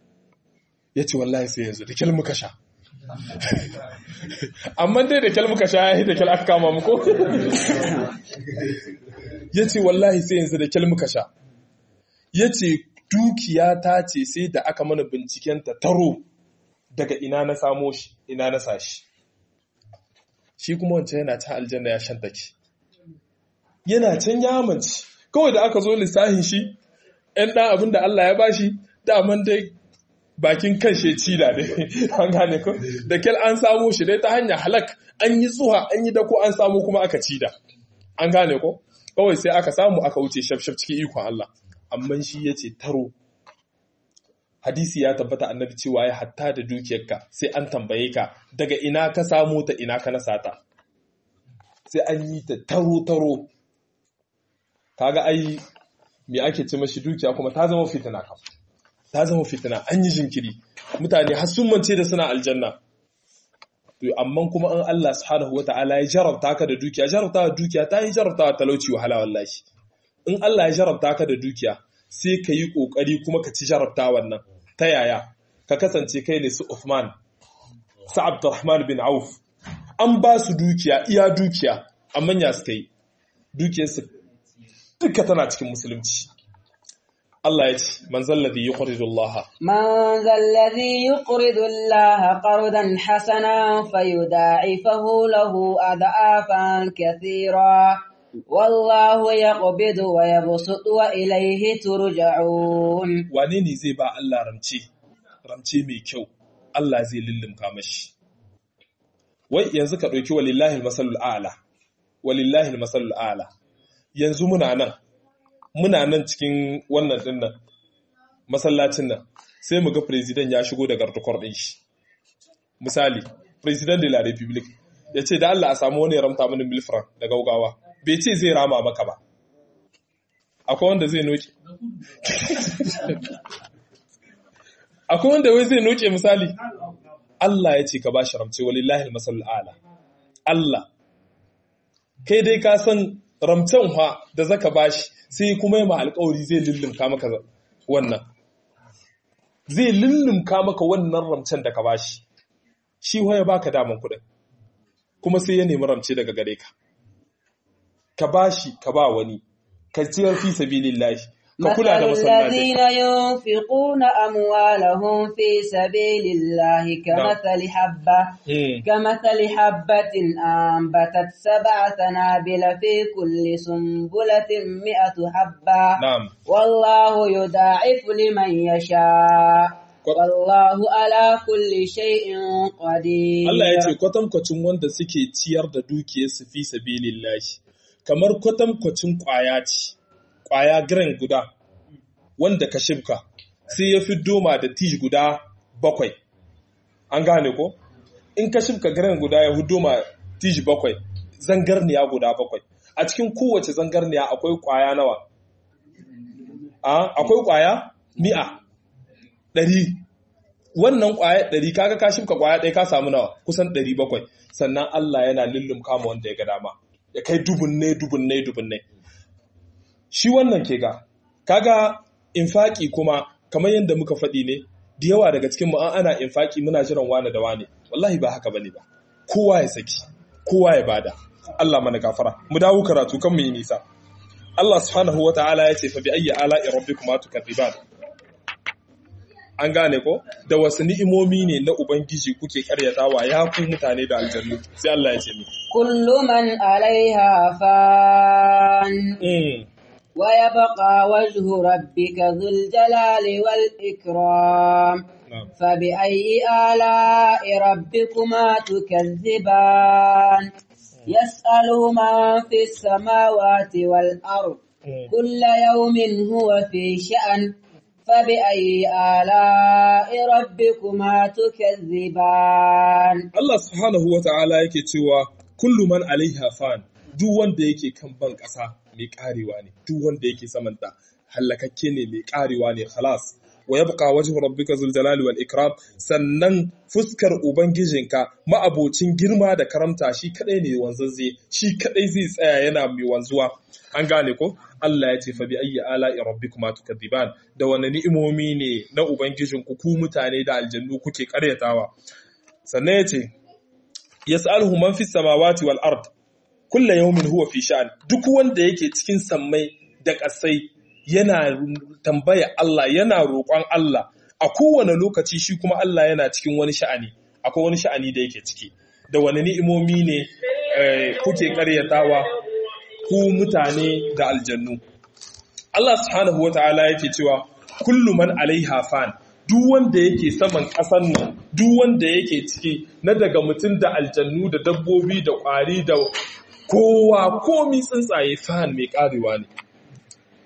ya ce wallahi sai yanzu da kyal muka sha amma dai da kyal muka sha ya yi da kyal aka kama muku ya ce wallahi sai yanzu da kyal muka sha ya ce dukiya ta ce sai da aka mana binciken ta taro daga ina na samo shi ina na sa shi shi kuma wancan yana ta aljanna ya shantake yana can ya amince kawai da aka zo lissahin shi ‘yan ɗan abin da Allah ya bashi daman dai bakin kan shi cila ne an gane ko da kyal an samo shi dai ta hanyar halak an yi tsuha an yi dako an samu kuma aka cida an gane ko kawai sai aka samu aka wuce shafshaf cikin ikon Allah amma shi ya ce taro hadisi ya tabbata annabi cewa ya hatta da dukiyarka sai an tambaye ka daga ina ka samu ta ina ka nasa ta sai an yi ta taro-taro kaga ai me ake ce mashi dukiya kuma ta zama fitina kam ta zama fitina an yi jinkiri mutane har sun mance da suna aljanna to amma kuma an Allah subhanahu wataala ya jarabta ka da dukiya jarabta da dukiya ta yi jarabta da talauci wahala wallahi in Allah ya jarabta ka da dukiya sai ka yi kokari kuma ka ci jarabta wannan ta yaya ka kasance kai ne su Uthman su Abdurrahman bin Auf an ba su dukiya iya dukiya amma ya suka yi dukiyarsu duka tana cikin musulunci Allah ya ce man zalladhi yuqridu Allah من ذا الذي يقرض الله قرضا حسنا فيضاعفه له أضعافا كثيرا والله يقبض ويبسط وإليه ترجعون wane ne zai ba Allah ramce ramce mai kyau Allah zai lullumka mashi wai yanzu ka ɗauki walillahi almasalul a'la walillahi almasalul a'la yanzu muna nan muna nan cikin wannan dinnan masallacin nan sai mu ga president ya shigo da gardukwar ɗin shi misali president de la republic ya ce da Allah a samu wani ya ramta mini milfran da gaugawa bai ce zai rama maka ba akwai wanda zai noke akwai wanda wai zai noke misali Allah ya ce ka bashi ramce walillahi almasalul a'la Allah kai dai ka san ramcen ha da zaka bashi sai kuma yi ma alƙawari zai lullumka maka wannan zai lullumka maka wannan ramcen da ka bashi shi ya baka daman kuɗin kuma sai ya nemi ramce daga gare ka ka bashi ka ba wani ka ciyar fi sabilillahi ka kula da مثل masallaci الذين ينفقون أموالهم في سبيل الله كمثل حبة Mm. كمثل حبة أنبتت سبع سنابل في كل سنبلة مئة حبة na'am والله يضاعف لمن يشاء والله على كل شيء قدير Allah ya ce kwatankwacin wanda suke ciyar da dukiyarsu fi sabilillahi kamar kwatankwacin ƙwaya ce ƙwaya giran guda wanda ka shibka sai ya fi doma da tish guda bakwai an gane ko in ka shibka giran guda ya fi doma tish bakwai zangarniya guda bakwai a cikin kowace zangarniya akwai ƙwaya nawa a akwai ƙwaya mi'a ɗari wannan ƙwaya ɗari kaga ka shimka ƙwaya ɗaya ka samu nawa kusan ɗari bakwai sannan Allah yana lullum kama wanda ya ga dama ya kai dubunne dubunne dubunne shi wannan ke ga kaga infaki kuma kamar yadda muka faɗi ne da yawa daga cikin mu an ana infaki muna jiran wane da wane wallahi ba haka bane ba kowa ya saki kowa ya bada Allah mana gafara mu dawo karatu kan mu yi nisa Allah subhanahu wata'ala ya ce fa bi ayyi ala'i rabbikuma tukadiban an gane ko da wasu ni'imomi ne na ubangiji kuke karyatawa ya ku mutane da aljannu sai Allah ya ce mu كل من عليها فان mm. ويبقى وجه ربك ذو الجلال والإكرام na'am فبأي آلاء ربكما تكذبان يسأله من في السماوات والأرض mm. كل يوم هو في شأن فبأي آلاء ربكما تكذبان Allah subhanahu wata'ala yake cewa kullu man alaiha fan duk wanda yake kan ban ƙasa mai ƙarewa ne duk wanda yake samanta hallakakke ne mai ƙarewa ne khalas wa yabqa wajhu rabbika zul jalali wal ikram sannan fuskar ubangijinka ma'abocin girma da karamta shi kadai ne wanzazze shi kadai zai tsaya yana mai wanzuwa an gane ko Allah ya ce fa bi ayyi ala'i rabbikuma tukadiban da wani ni'imomi ne na ubangijinku ku mutane da aljannu kuke karyatawa sannan ya ce yas'aluhu man fis samawati wal ard kullu yawmin huwa fi sha'an duk wanda yake cikin sammai da ƙasai yana tambaya Allah yana roƙon Allah a kowane lokaci shi kuma Allah yana cikin wani sha'ani akwai wani sha'ani da yake ciki da wani ni'imomi ne eh, kuke ƙaryatawa ku mutane da aljannu Allah subhanahu wata'ala yake cewa kullu man alaiha fan duk wanda yake saman ƙasan nan duk wanda yake ciki na daga mutum da aljannu da dabbobi da ƙwari da kowa komi tsuntsaye fan mai ƙarewa ne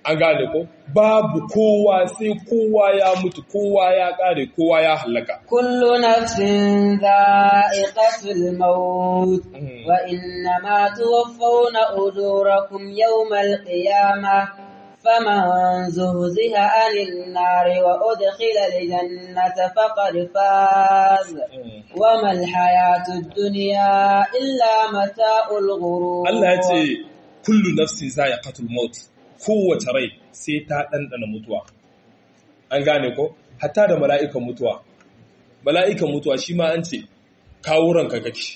an gane ko babu kowa sai kowa ya mutu kowa ya kare kowa ya halaka kullu nafsin dha'iqatul maut wa innama tuwaffawna ujurakum yawmal qiyamah فمن زهزها عن النار وأدخل الجنة فقد فاز وما الحياة الدنيا إلا متاع الغرور الله يتي كل نفس ذائقة الموت kowace rai sai ta ɗanɗana mutuwa an gane ko hatta da mala'ikan mutuwa mala'ikan mutuwa shi ma an ce kawo ranka kake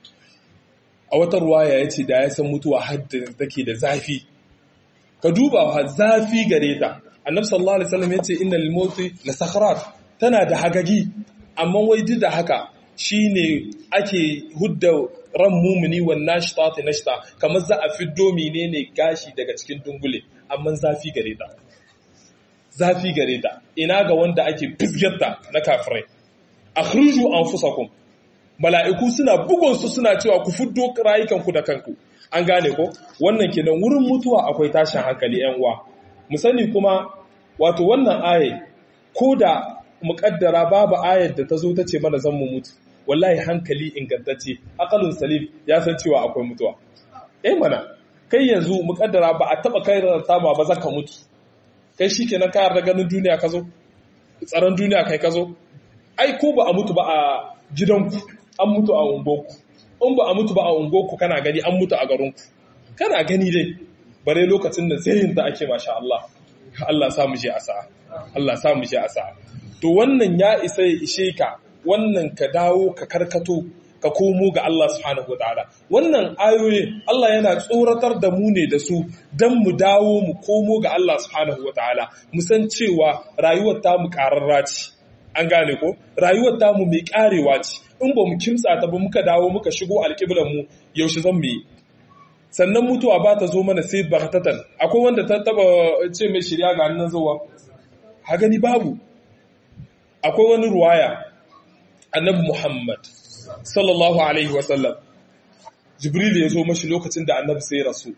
a wata ruwaya ya ce da ya san mutuwa hadda take da zafi ka duba wa zafi gare ta annabi sallallahu alaihi wasallam yace innal mauti la sakharat tana da hagagi amma wai duk da haka shine ake hudda ran mumuni wan nashtati nashta kamar za a fiddo menene gashi daga cikin dungule amma zafi gare ta zafi gare ta ina ga wanda ake fisgarta na kafirai akhruju anfusakum mala'iku suna bugun su suna cewa ku fiddo rayukanku da kanku an gane ko wannan kenan wurin mutuwa akwai tashin hankali yan uwa mu sani kuma wato wannan aye ko da muƙaddara babu ayar da ta zo ta ce mana zan mu mutu wallahi hankali ingantacce akalun salim ya san cewa akwai mutuwa eh mana kai yanzu muƙaddara ba a taba kai rarrata ba ba zaka mutu kai shikenan ka yarda ganin duniya ka zo tsaron duniya kai ka zo ai ko ba a mutu ba a gidanku an mutu a unguwarku in ba a mutu ba a unguwarku kana gani an mutu a garinku kana gani dai bare lokacin da zayin da ake masha Allah Allah sa mu je a sa'a Allah sa mu je a sa'a to wannan ya isa ya ishe ka wannan ka dawo ka karkato ka komo ga Allah subhanahu wataala wannan ayoyin Allah yana tsoratar da mu ne da su dan mu dawo mu komo ga Allah subhanahu wataala mu san cewa rayuwar ta mu kararra ce an gane ko rayuwar ta mu mai karewa ce in ba mu kimtsa ta ba muka dawo muka shigo alƙiblar mu yaushe zan mu yi sannan mutuwa ba ta zo mana sai baktatan akwai wanda ta taba ce mai shirya ga nan zuwa ha gani babu akwai wani ruwaya annabi Muhammad sallallahu alaihi wasallam Jibril ya zo mashi lokacin da annabi sai rasu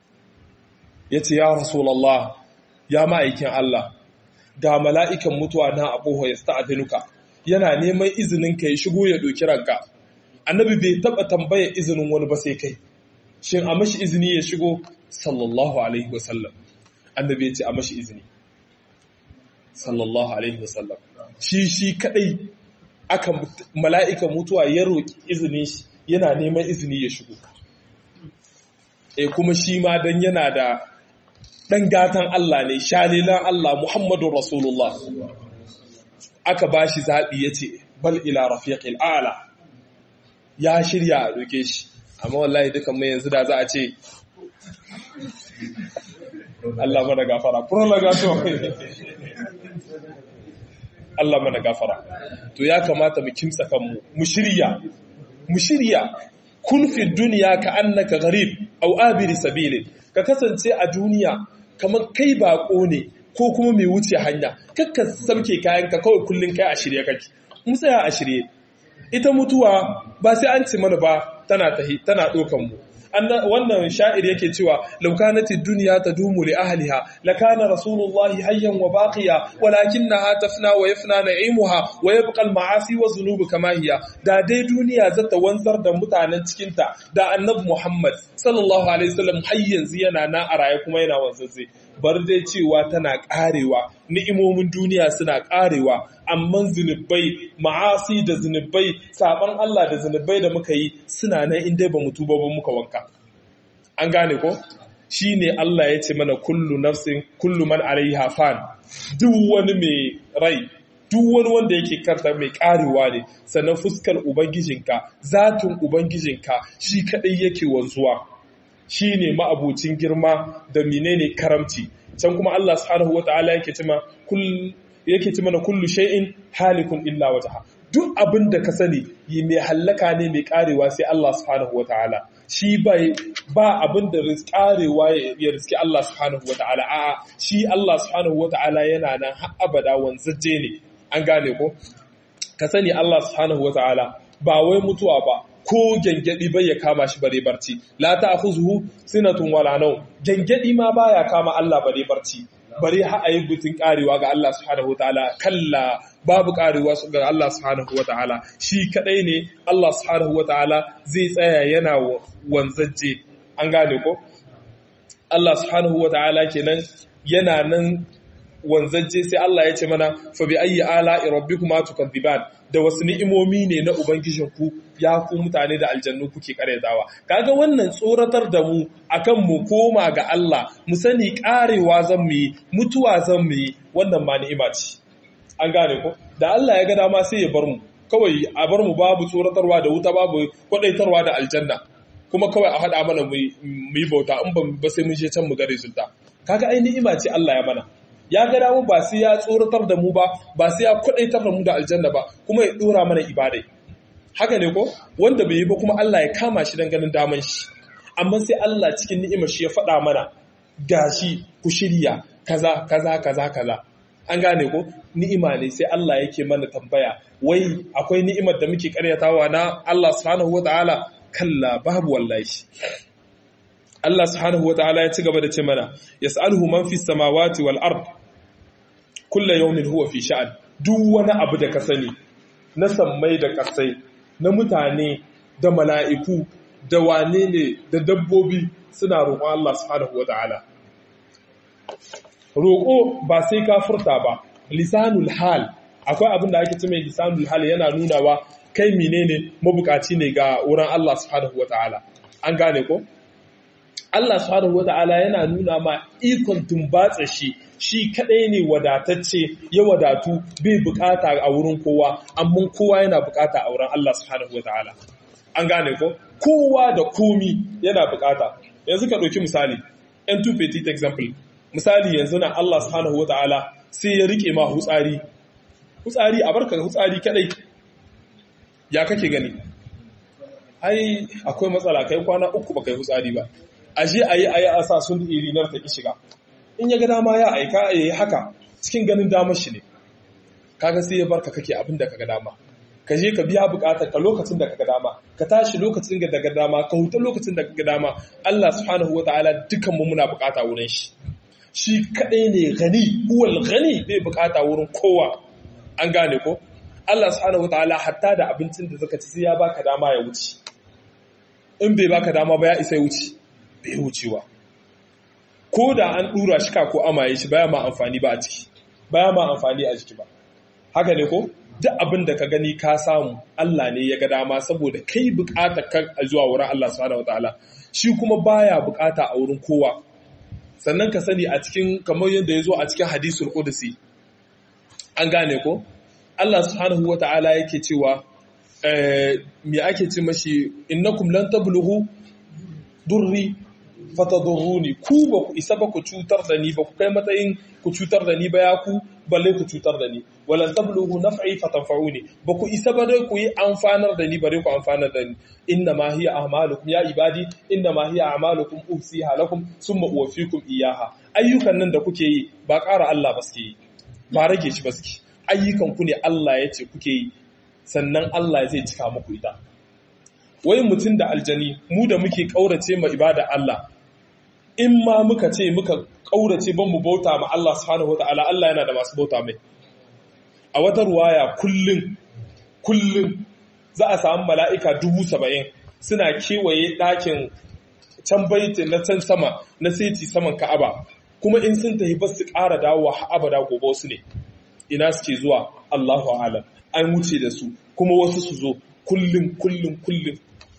ya ce ya rasulallah ya ma'aikin Allah ga mala'ikan mutuwa na abuwa ya sta'adinuka yana neman izinin ka ya shigo ya doki ranka annabi bai taba tambaya izinin wani ba sai kai shin a mashi izini ya shigo sallallahu alaihi wasallam annabi ya ce a mashi izini sallallahu alaihi wasallam shi shi kadai aka mala'ika mutuwa ya roki izinin shi yana neman izini ya shigo e kuma shi ma dan yana da dan gatan Allah ne shalilan Allah Muhammadu Rasulullah aka bashi zabi yace bal ila rafiqil a'la ya shirya a roke shi amma wallahi dukan mai yanzu da za a ce Allah mana gafara prolongation Allah mana gafara to ya kamata mu kimtsa kanmu mu shirya mu shirya kun fi duniya ka annaka gharib aw abiri sabilin ka kasance a duniya kamar kai bako ne ko kuma mai wuce hanya kakka sauke kayanka kawai kullun kai a shirye kake mu tsaya a shirye ita mutuwa ba sai an ci mana ba tana tahi tana dokan mu wannan sha'ir yake cewa law kanat ad-dunya tadumu li ahliha lakana rasulullahi hayyan wa baqiya walakinaha tafna wa yafna na'imuha wa yabqa al-ma'asi wa dhunubu kama hiya da dai duniya zata wanzar da mutanen cikin ta da annabi Muhammad sallallahu alaihi wasallam har yanzu yana na a raye kuma yana wanzazze bar dai cewa tana karewa ni'imomin duniya suna karewa amma zunubai ma'asi da zunubai saban Allah da zunubai da muka yi suna nan inda ba mu tuba ba muka wanka an gane ko shine Allah ya ce mana kullu nafsin kullu man alaiha fan duk wani mai rai duk wani wanda yake karta mai karewa ne sannan fuskar ubangijinka zatin ubangijinka shi kadai yake wanzuwa shi ne ma'abucin girma da menene karamci can kuma Allah subhanahu wata'ala yake cima yake ci mana kullu shay'in halikun illa wajha duk abin da ka sani yi mai hallaka ne mai karewa sai Allah subhanahu wata'ala shi bai ba abin da karewa ya riski Allah subhanahu wata'ala a'a shi Allah subhanahu wata'ala yana nan har abada wanzaje ne an gane ko ka sani Allah subhanahu wata'ala ba wai mutuwa ba ko gengedi bai ya kama shi bare barci la ta'khuzuhu sinatun wala nawm gengedi ma baya kama Allah bare barci bare ha ayi butun karewa ga Allah subhanahu wataala kalla babu karewa ga Allah subhanahu wataala shi kadai ne Allah subhanahu wataala zai tsaya yana wanzaje an gane ko Allah subhanahu wataala kenan yana nan wanzaje sai Allah ya ce mana fa bi ayyi ala'i rabbikuma tukadziban da wasu ni'imomi ne na ubangijinku ya ku mutane da aljannu kuke karyatawa kaga wannan tsoratar da mu akan mu koma ga Allah mu sani karewa zan mu yi mutuwa zan mu yi wannan ma ni'ima ce an gane ko da Allah ya ga dama sai ya bar mu kawai a bar mu babu tsoratarwa da wuta babu kwadaitarwa da aljanna kuma kawai a haɗa mana mu yi bauta in ba sai mun je can mu ga resulta kaga ai ni'ima ce Allah ya mana ya ga damu ba sai ya tsoratar da mu ba ba sai ya kwadaitar da mu da aljanna ba kuma ya dora mana ibadai haka ne ko wanda bai yi ba kuma Allah ya kama shi dan ganin daman shi amma sai Allah cikin ni'imar shi ya faɗa mana gashi ku shirya kaza kaza kaza kaza an gane ko ni'ima ne sai Allah yake mana tambaya wai akwai ni'imar da muke karyatawa na Allah subhanahu wataala kalla babu wallahi Allah subhanahu wataala ya ci gaba da ce mana yas'aluhu man fis samawati wal ard kullu yawmin huwa fi sha'an duk wani abu da ka sani na sammai da kasai na mutane da mala'iku da wane ne da dabbobi suna roƙon Allah subhanahu wataala roƙo ba sai ka furta ba lisanul hal akwai abin da ake ce mai lisanul hal yana nunawa kai menene mabukaci ne ga wurin Allah subhanahu wataala an gane ko Allah subhanahu wata'ala yana nuna ma ikon tumbatsa shi shi kadai ne wadatacce ya wadatu bai bukata a wurin kowa amma kowa yana bukata a wurin Allah subhanahu wata'ala an gane ko kowa da komi yana bukata yanzu ka ɗauki misali yan two petit example misali yanzu na Allah subhanahu wata'ala sai ya rike ma hutsari hutsari a barka hutsari kadai ya kake gani ai akwai matsala kai kwana uku ba kai hutsari ba aje a yi a yi a sa sun irinar ta ki shiga in ya ga dama ya aika ya yi haka cikin ganin damar shi ne kaga sai ya barka kake abin da kaga dama ka je ka biya bukatar ka lokacin da kaga dama ka tashi lokacin da kaga dama ka huta lokacin da kaga dama Allah subhanahu wataala dukan mu muna bukata wurin shi shi kadai ne gani huwal gani bai bukata wurin kowa an gane ko Allah subhanahu wataala hatta da abincin da zaka ci sai ya baka dama ya wuce in bai baka dama ba ya isa ya wuce bai wucewa ko da an dura shi ka ko amaye shi baya ma amfani ba a ciki baya ma amfani a jiki ba haka ne ko duk abin da ka gani ka samu Allah ne ya ga dama saboda kai bukata ka zuwa wurin Allah subhanahu wataala shi kuma baya bukata a wurin kowa sannan ka sani a cikin kamar yadda ya zo a cikin hadisul qudsi an gane ko Allah subhanahu wataala yake cewa me ake ce mashi innakum lan tablughu durri fatadurruni ku ba ku isa ba ku cutar da ni ba ku kai matsayin ku cutar da ni ba ya ku balle ku cutar da ni walan tablughu naf'i fatanfa'uni ba ku isa ba dai ku yi amfanar da ni bare ku amfanar da ni inna ma hiya a'malukum ya ibadi inna ma hiya a'malukum usiha lakum summa uwaffikum iyaha ayyukan nan da kuke yi ba ƙara Allah ba suke yi ba rage shi ba suke ayyukan ku ne Allah ya ce kuke yi sannan Allah zai cika muku ita wai mutum da aljani mu da muke ƙaurace ma ibada Allah in ma muka ce muka ƙaurace ban mu bauta ma Allah subhanahu wataala Allah yana da masu bauta mai a wata ruwaya kullum kullum za a samu mala'ika dubu saba'in suna kewaye ɗakin can baiti na can sama na seti saman ka'aba kuma in sun tafi ba su ƙara dawowa abada gobe su ne ina suke zuwa Allahu alam an wuce da su kuma wasu su zo kullum kullum kullum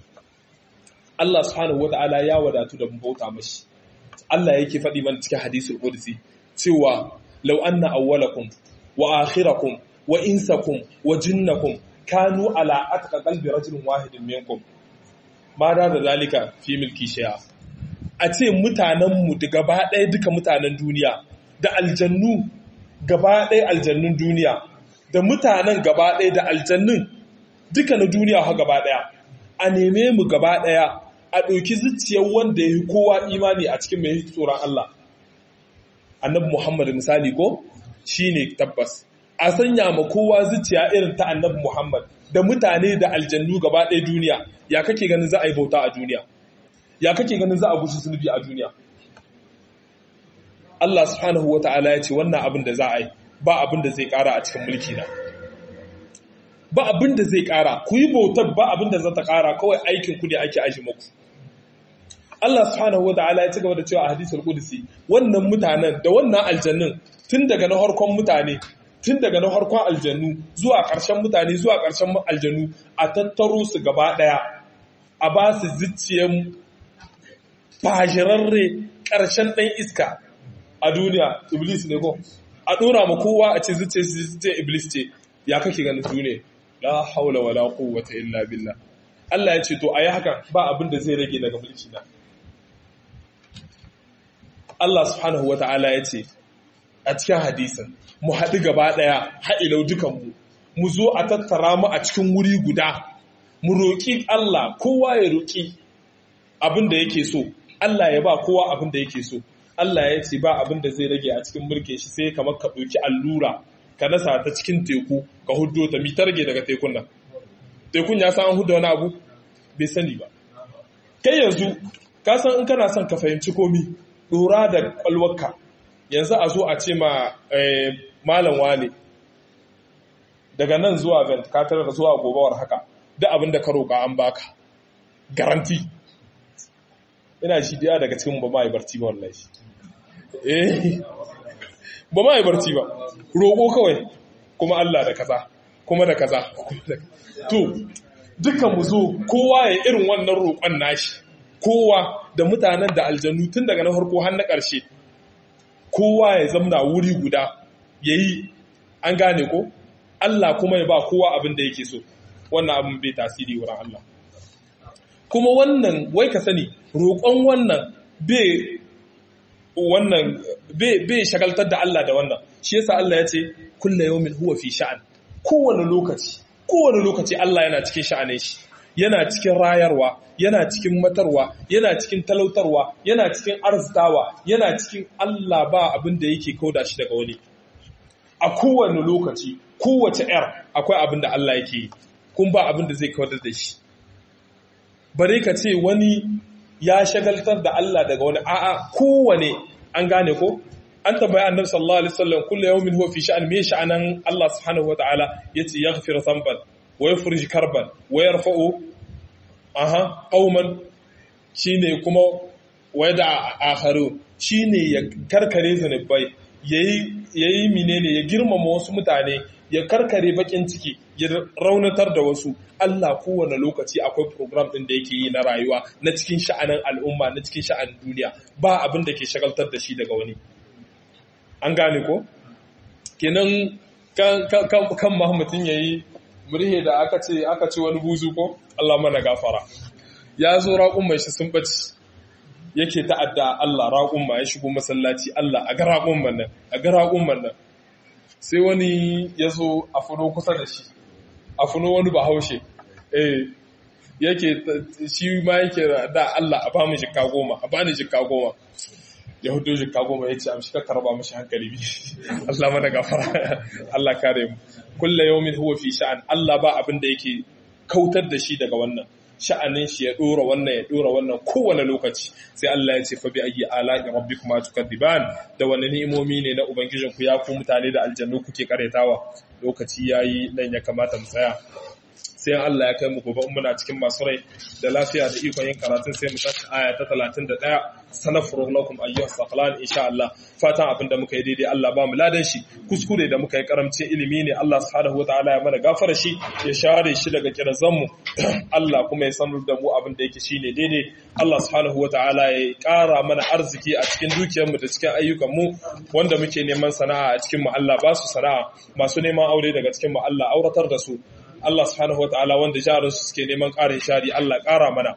Allah subhanahu wata'ala ya wadatu da bauta mashi Allah yake faɗi mana cikin hadisul qudsi cewa law anna awwalakum wa akhirakum wa insakum wa jinnakum kanu ala atqa qalbi rajulin wahidin minkum ma da da zalika fi milki shay'a a ce mutanen mu da gaba ɗaya duka mutanen duniya da aljannu gaba ɗaya aljannun duniya da mutanen gaba ɗaya da aljannun duka na duniya ha gaba ɗaya a neme mu gaba ɗaya a ɗauki zuciyar wanda ya yi kowa imani a cikin mai tsoron Allah annabi Muhammad misali ko shi ne tabbas a sanya ma kowa zuciya irin ta annabi Muhammad da mutane da aljannu gaba ɗaya duniya ya kake ganin za a yi bauta a duniya ya kake ganin za a gushi zunubi a duniya Allah subhanahu wa ta'ala ya ce wannan abin da za a yi ba abin da zai ƙara a cikin mulki na ba abin da zai ƙara ku yi bautar ba abin da za ta ƙara kawai aikin ku ne ake aji muku Allah subhanahu wa ta'ala ya ci gaba da cewa a hadisul qudsi wannan mutanen da wannan aljannin tun daga na harkon mutane tun daga na harkon aljannu zuwa ƙarshen mutane zuwa ƙarshen aljannu a tattaro su gaba ɗaya a ba su zuciyar fashirarre ƙarshen ɗan iska a duniya iblis ne ko a ɗora ma kowa a ce zuciyar zuciyar iblis ce ya kake ganin su ne la haula wala quwwata illa billah Allah ya ce to ayi hakan ba abin da zai rage daga mulki na Allah subhanahu wata'ala ya ce a cikin hadisin mu haɗu gaba ɗaya ha'ilau dukanmu mu zo a tattara mu a cikin wuri guda mu roƙi Allah kowa ya roƙi abin da yake so Allah ya ba kowa abin da yake so Allah ya ce ba abin da zai rage a cikin mulkin shi sai kamar ka ɗauki allura ka nasa ta cikin teku ka huddo ta mi ta rage daga tekun nan tekun ya san an hudda wani abu bai sani ba kai yanzu ka san in kana son ka fahimci komi ɗora da ƙwalwarka yanzu a zo a ce ma malam wane daga nan zuwa vent ka tare da zuwa gobawar haka duk abin da ka roƙa an baka garanti ina shi daya daga cikin ba ma yi barci ba wallahi eh ba ma yi barci ba roƙo kawai kuma Allah da kaza kuma da kaza to dukkan mu zo kowa ya irin wannan roƙon nashi kowa da mutanen da aljannu tun daga na farko har na ƙarshe kowa ya zamna wuri guda yayi an gane ko Allah kuma ya ba kowa abin da yake so wannan abin bai tasiri wurin Allah kuma wannan wai ka sani roƙon wannan bai wannan bai shagaltar da Allah da wannan shi yasa Allah ya ce kullu yawmin huwa fi sha'an kowane lokaci kowane lokaci Allah yana cikin sha'anin shi yana cikin rayarwa yana cikin matarwa yana cikin talautarwa yana cikin arzitawa yana cikin Allah ba abin da yake kauda shi daga wani a kowane lokaci kowace yar akwai abin da Allah yake yi kun ba abin da zai kawar da shi bare ka ce wani ya shagaltar da Allah daga wani a'a kowane an gane ko an tambayi annabi sallallahu alaihi wasallam kullu yawmin huwa fi sha'an me sha'anan Allah subhanahu wataala yace yaghfir dhanban wa yufrij karban wa yarfa'u aha qauman shine kuma wada akharu shine ya karkare zanubai yayi yayi menene ya girmama wasu mutane ya karkare bakin ciki ya raunatar da wasu Allah kowane lokaci akwai program ɗin da yake yi na rayuwa na cikin sha'anin al'umma na cikin sha'anin duniya ba abin da ke shagaltar da shi daga wani an gane ko kenan kan mahmutin yayi murhe da aka ce aka ce wani buzu ko Allah mana gafara ya zo raƙun mai shi sun bace yake ta'adda Allah raƙun ma ya shigo masallaci Allah a ga raƙun nan a ga raƙun nan sai wani ya zo a funo kusa da shi a funo wani bahaushe eh yake shi ma yake da Allah a ba mu jikka goma a bani jikka goma ya hudu jikka goma ya ce amshi ka karba mashi hankali bi Allah mana gafara Allah kare mu kullu yawmin huwa fi sha'an Allah ba abin da yake kautar da shi daga wannan sha'anin shi ya dora wannan ya dora wannan kowane lokaci sai Allah ya ce fa bi ayyi ala'i rabbikuma tukadiban da wani ni'imomi ne na ubangijin ku ya ku mutane da aljannu kuke karetawa lokaci yayi nan ya kamata mu tsaya sai Allah ya kai mu gobe muna cikin masu rai da lafiya da ikon yin karatun sai mu tashi aya ta 31 sanafuru lakum ayyuha saqalan insha Allah fatan abin da muka yi daidai Allah ba mu ladan shi kuskure da muka yi karamcin ilimi ne Allah subhanahu wataala ya mana gafara shi ya share shi daga kirazan mu Allah kuma ya sanar da mu abin da yake shine daidai Allah subhanahu wataala ya kara mana arziki a cikin dukiyar mu da cikin ayyukan mu wanda muke neman sana'a a cikin mu Allah ba su sana'a masu neman aure daga cikin mu Allah auratar da su Allah subhanahu wataala wanda jarin su suke neman ƙarin shari Allah ƙara mana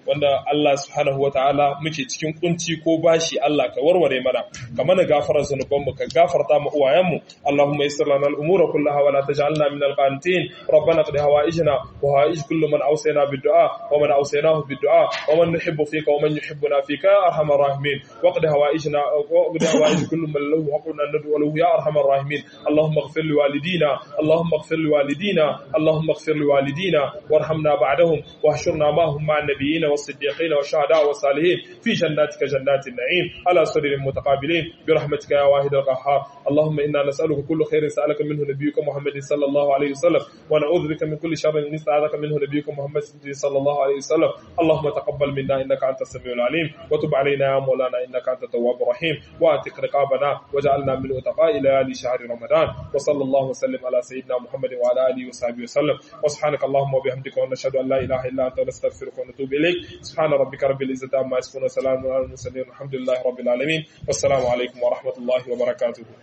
wanda Allah subhanahu wataala muke cikin kunci ko bashi Allah ka warware mana ka mana gafarar zanubanmu ka gafarta mu uwayenmu Allahumma yassir lana al-umura kullaha wa la taj'alna min al-qanitin ربنا اقض هوائجنا وهوائج كل من اوصينا بالدعاء ومن اوصيناه بالدعاء ومن نحب فيك ومن يحبنا فيك يا ارحم الراحمين واقض هوائجنا واقض هوائج كل من له حق ان ندعو له يا ارحم الراحمين اللهم اغفر لوالدينا اللهم اغفر لوالدينا اللهم اغفر لوالدينا وارحمنا بعدهم واحشرنا معهم مع النبيين والصديقين والشهداء والصالحين في جناتك جنات النعيم على سرر متقابلين برحمتك يا واحد القهار اللهم انا نسالك كل خير سالك منه نبيك محمد صلى الله عليه وسلم ونعوذ بك من كل شر نستعاذك منه نبيك محمد صلى الله عليه وسلم اللهم تقبل منا انك انت السميع العليم وتب علينا يا مولانا انك انت التواب الرحيم واعتق رقابنا واجعلنا من اتقاء ليالي شهر رمضان وصلى الله وسلم على سيدنا محمد وعلى اله وصحبه وسلم وسبحانك اللهم وبحمدك ونشهد ان لا اله الا انت نستغفرك ونتوب اليك سبحان ربك رب العزه عما يصفون وسلام على المرسلين والحمد لله رب العالمين والسلام عليكم ورحمه الله وبركاته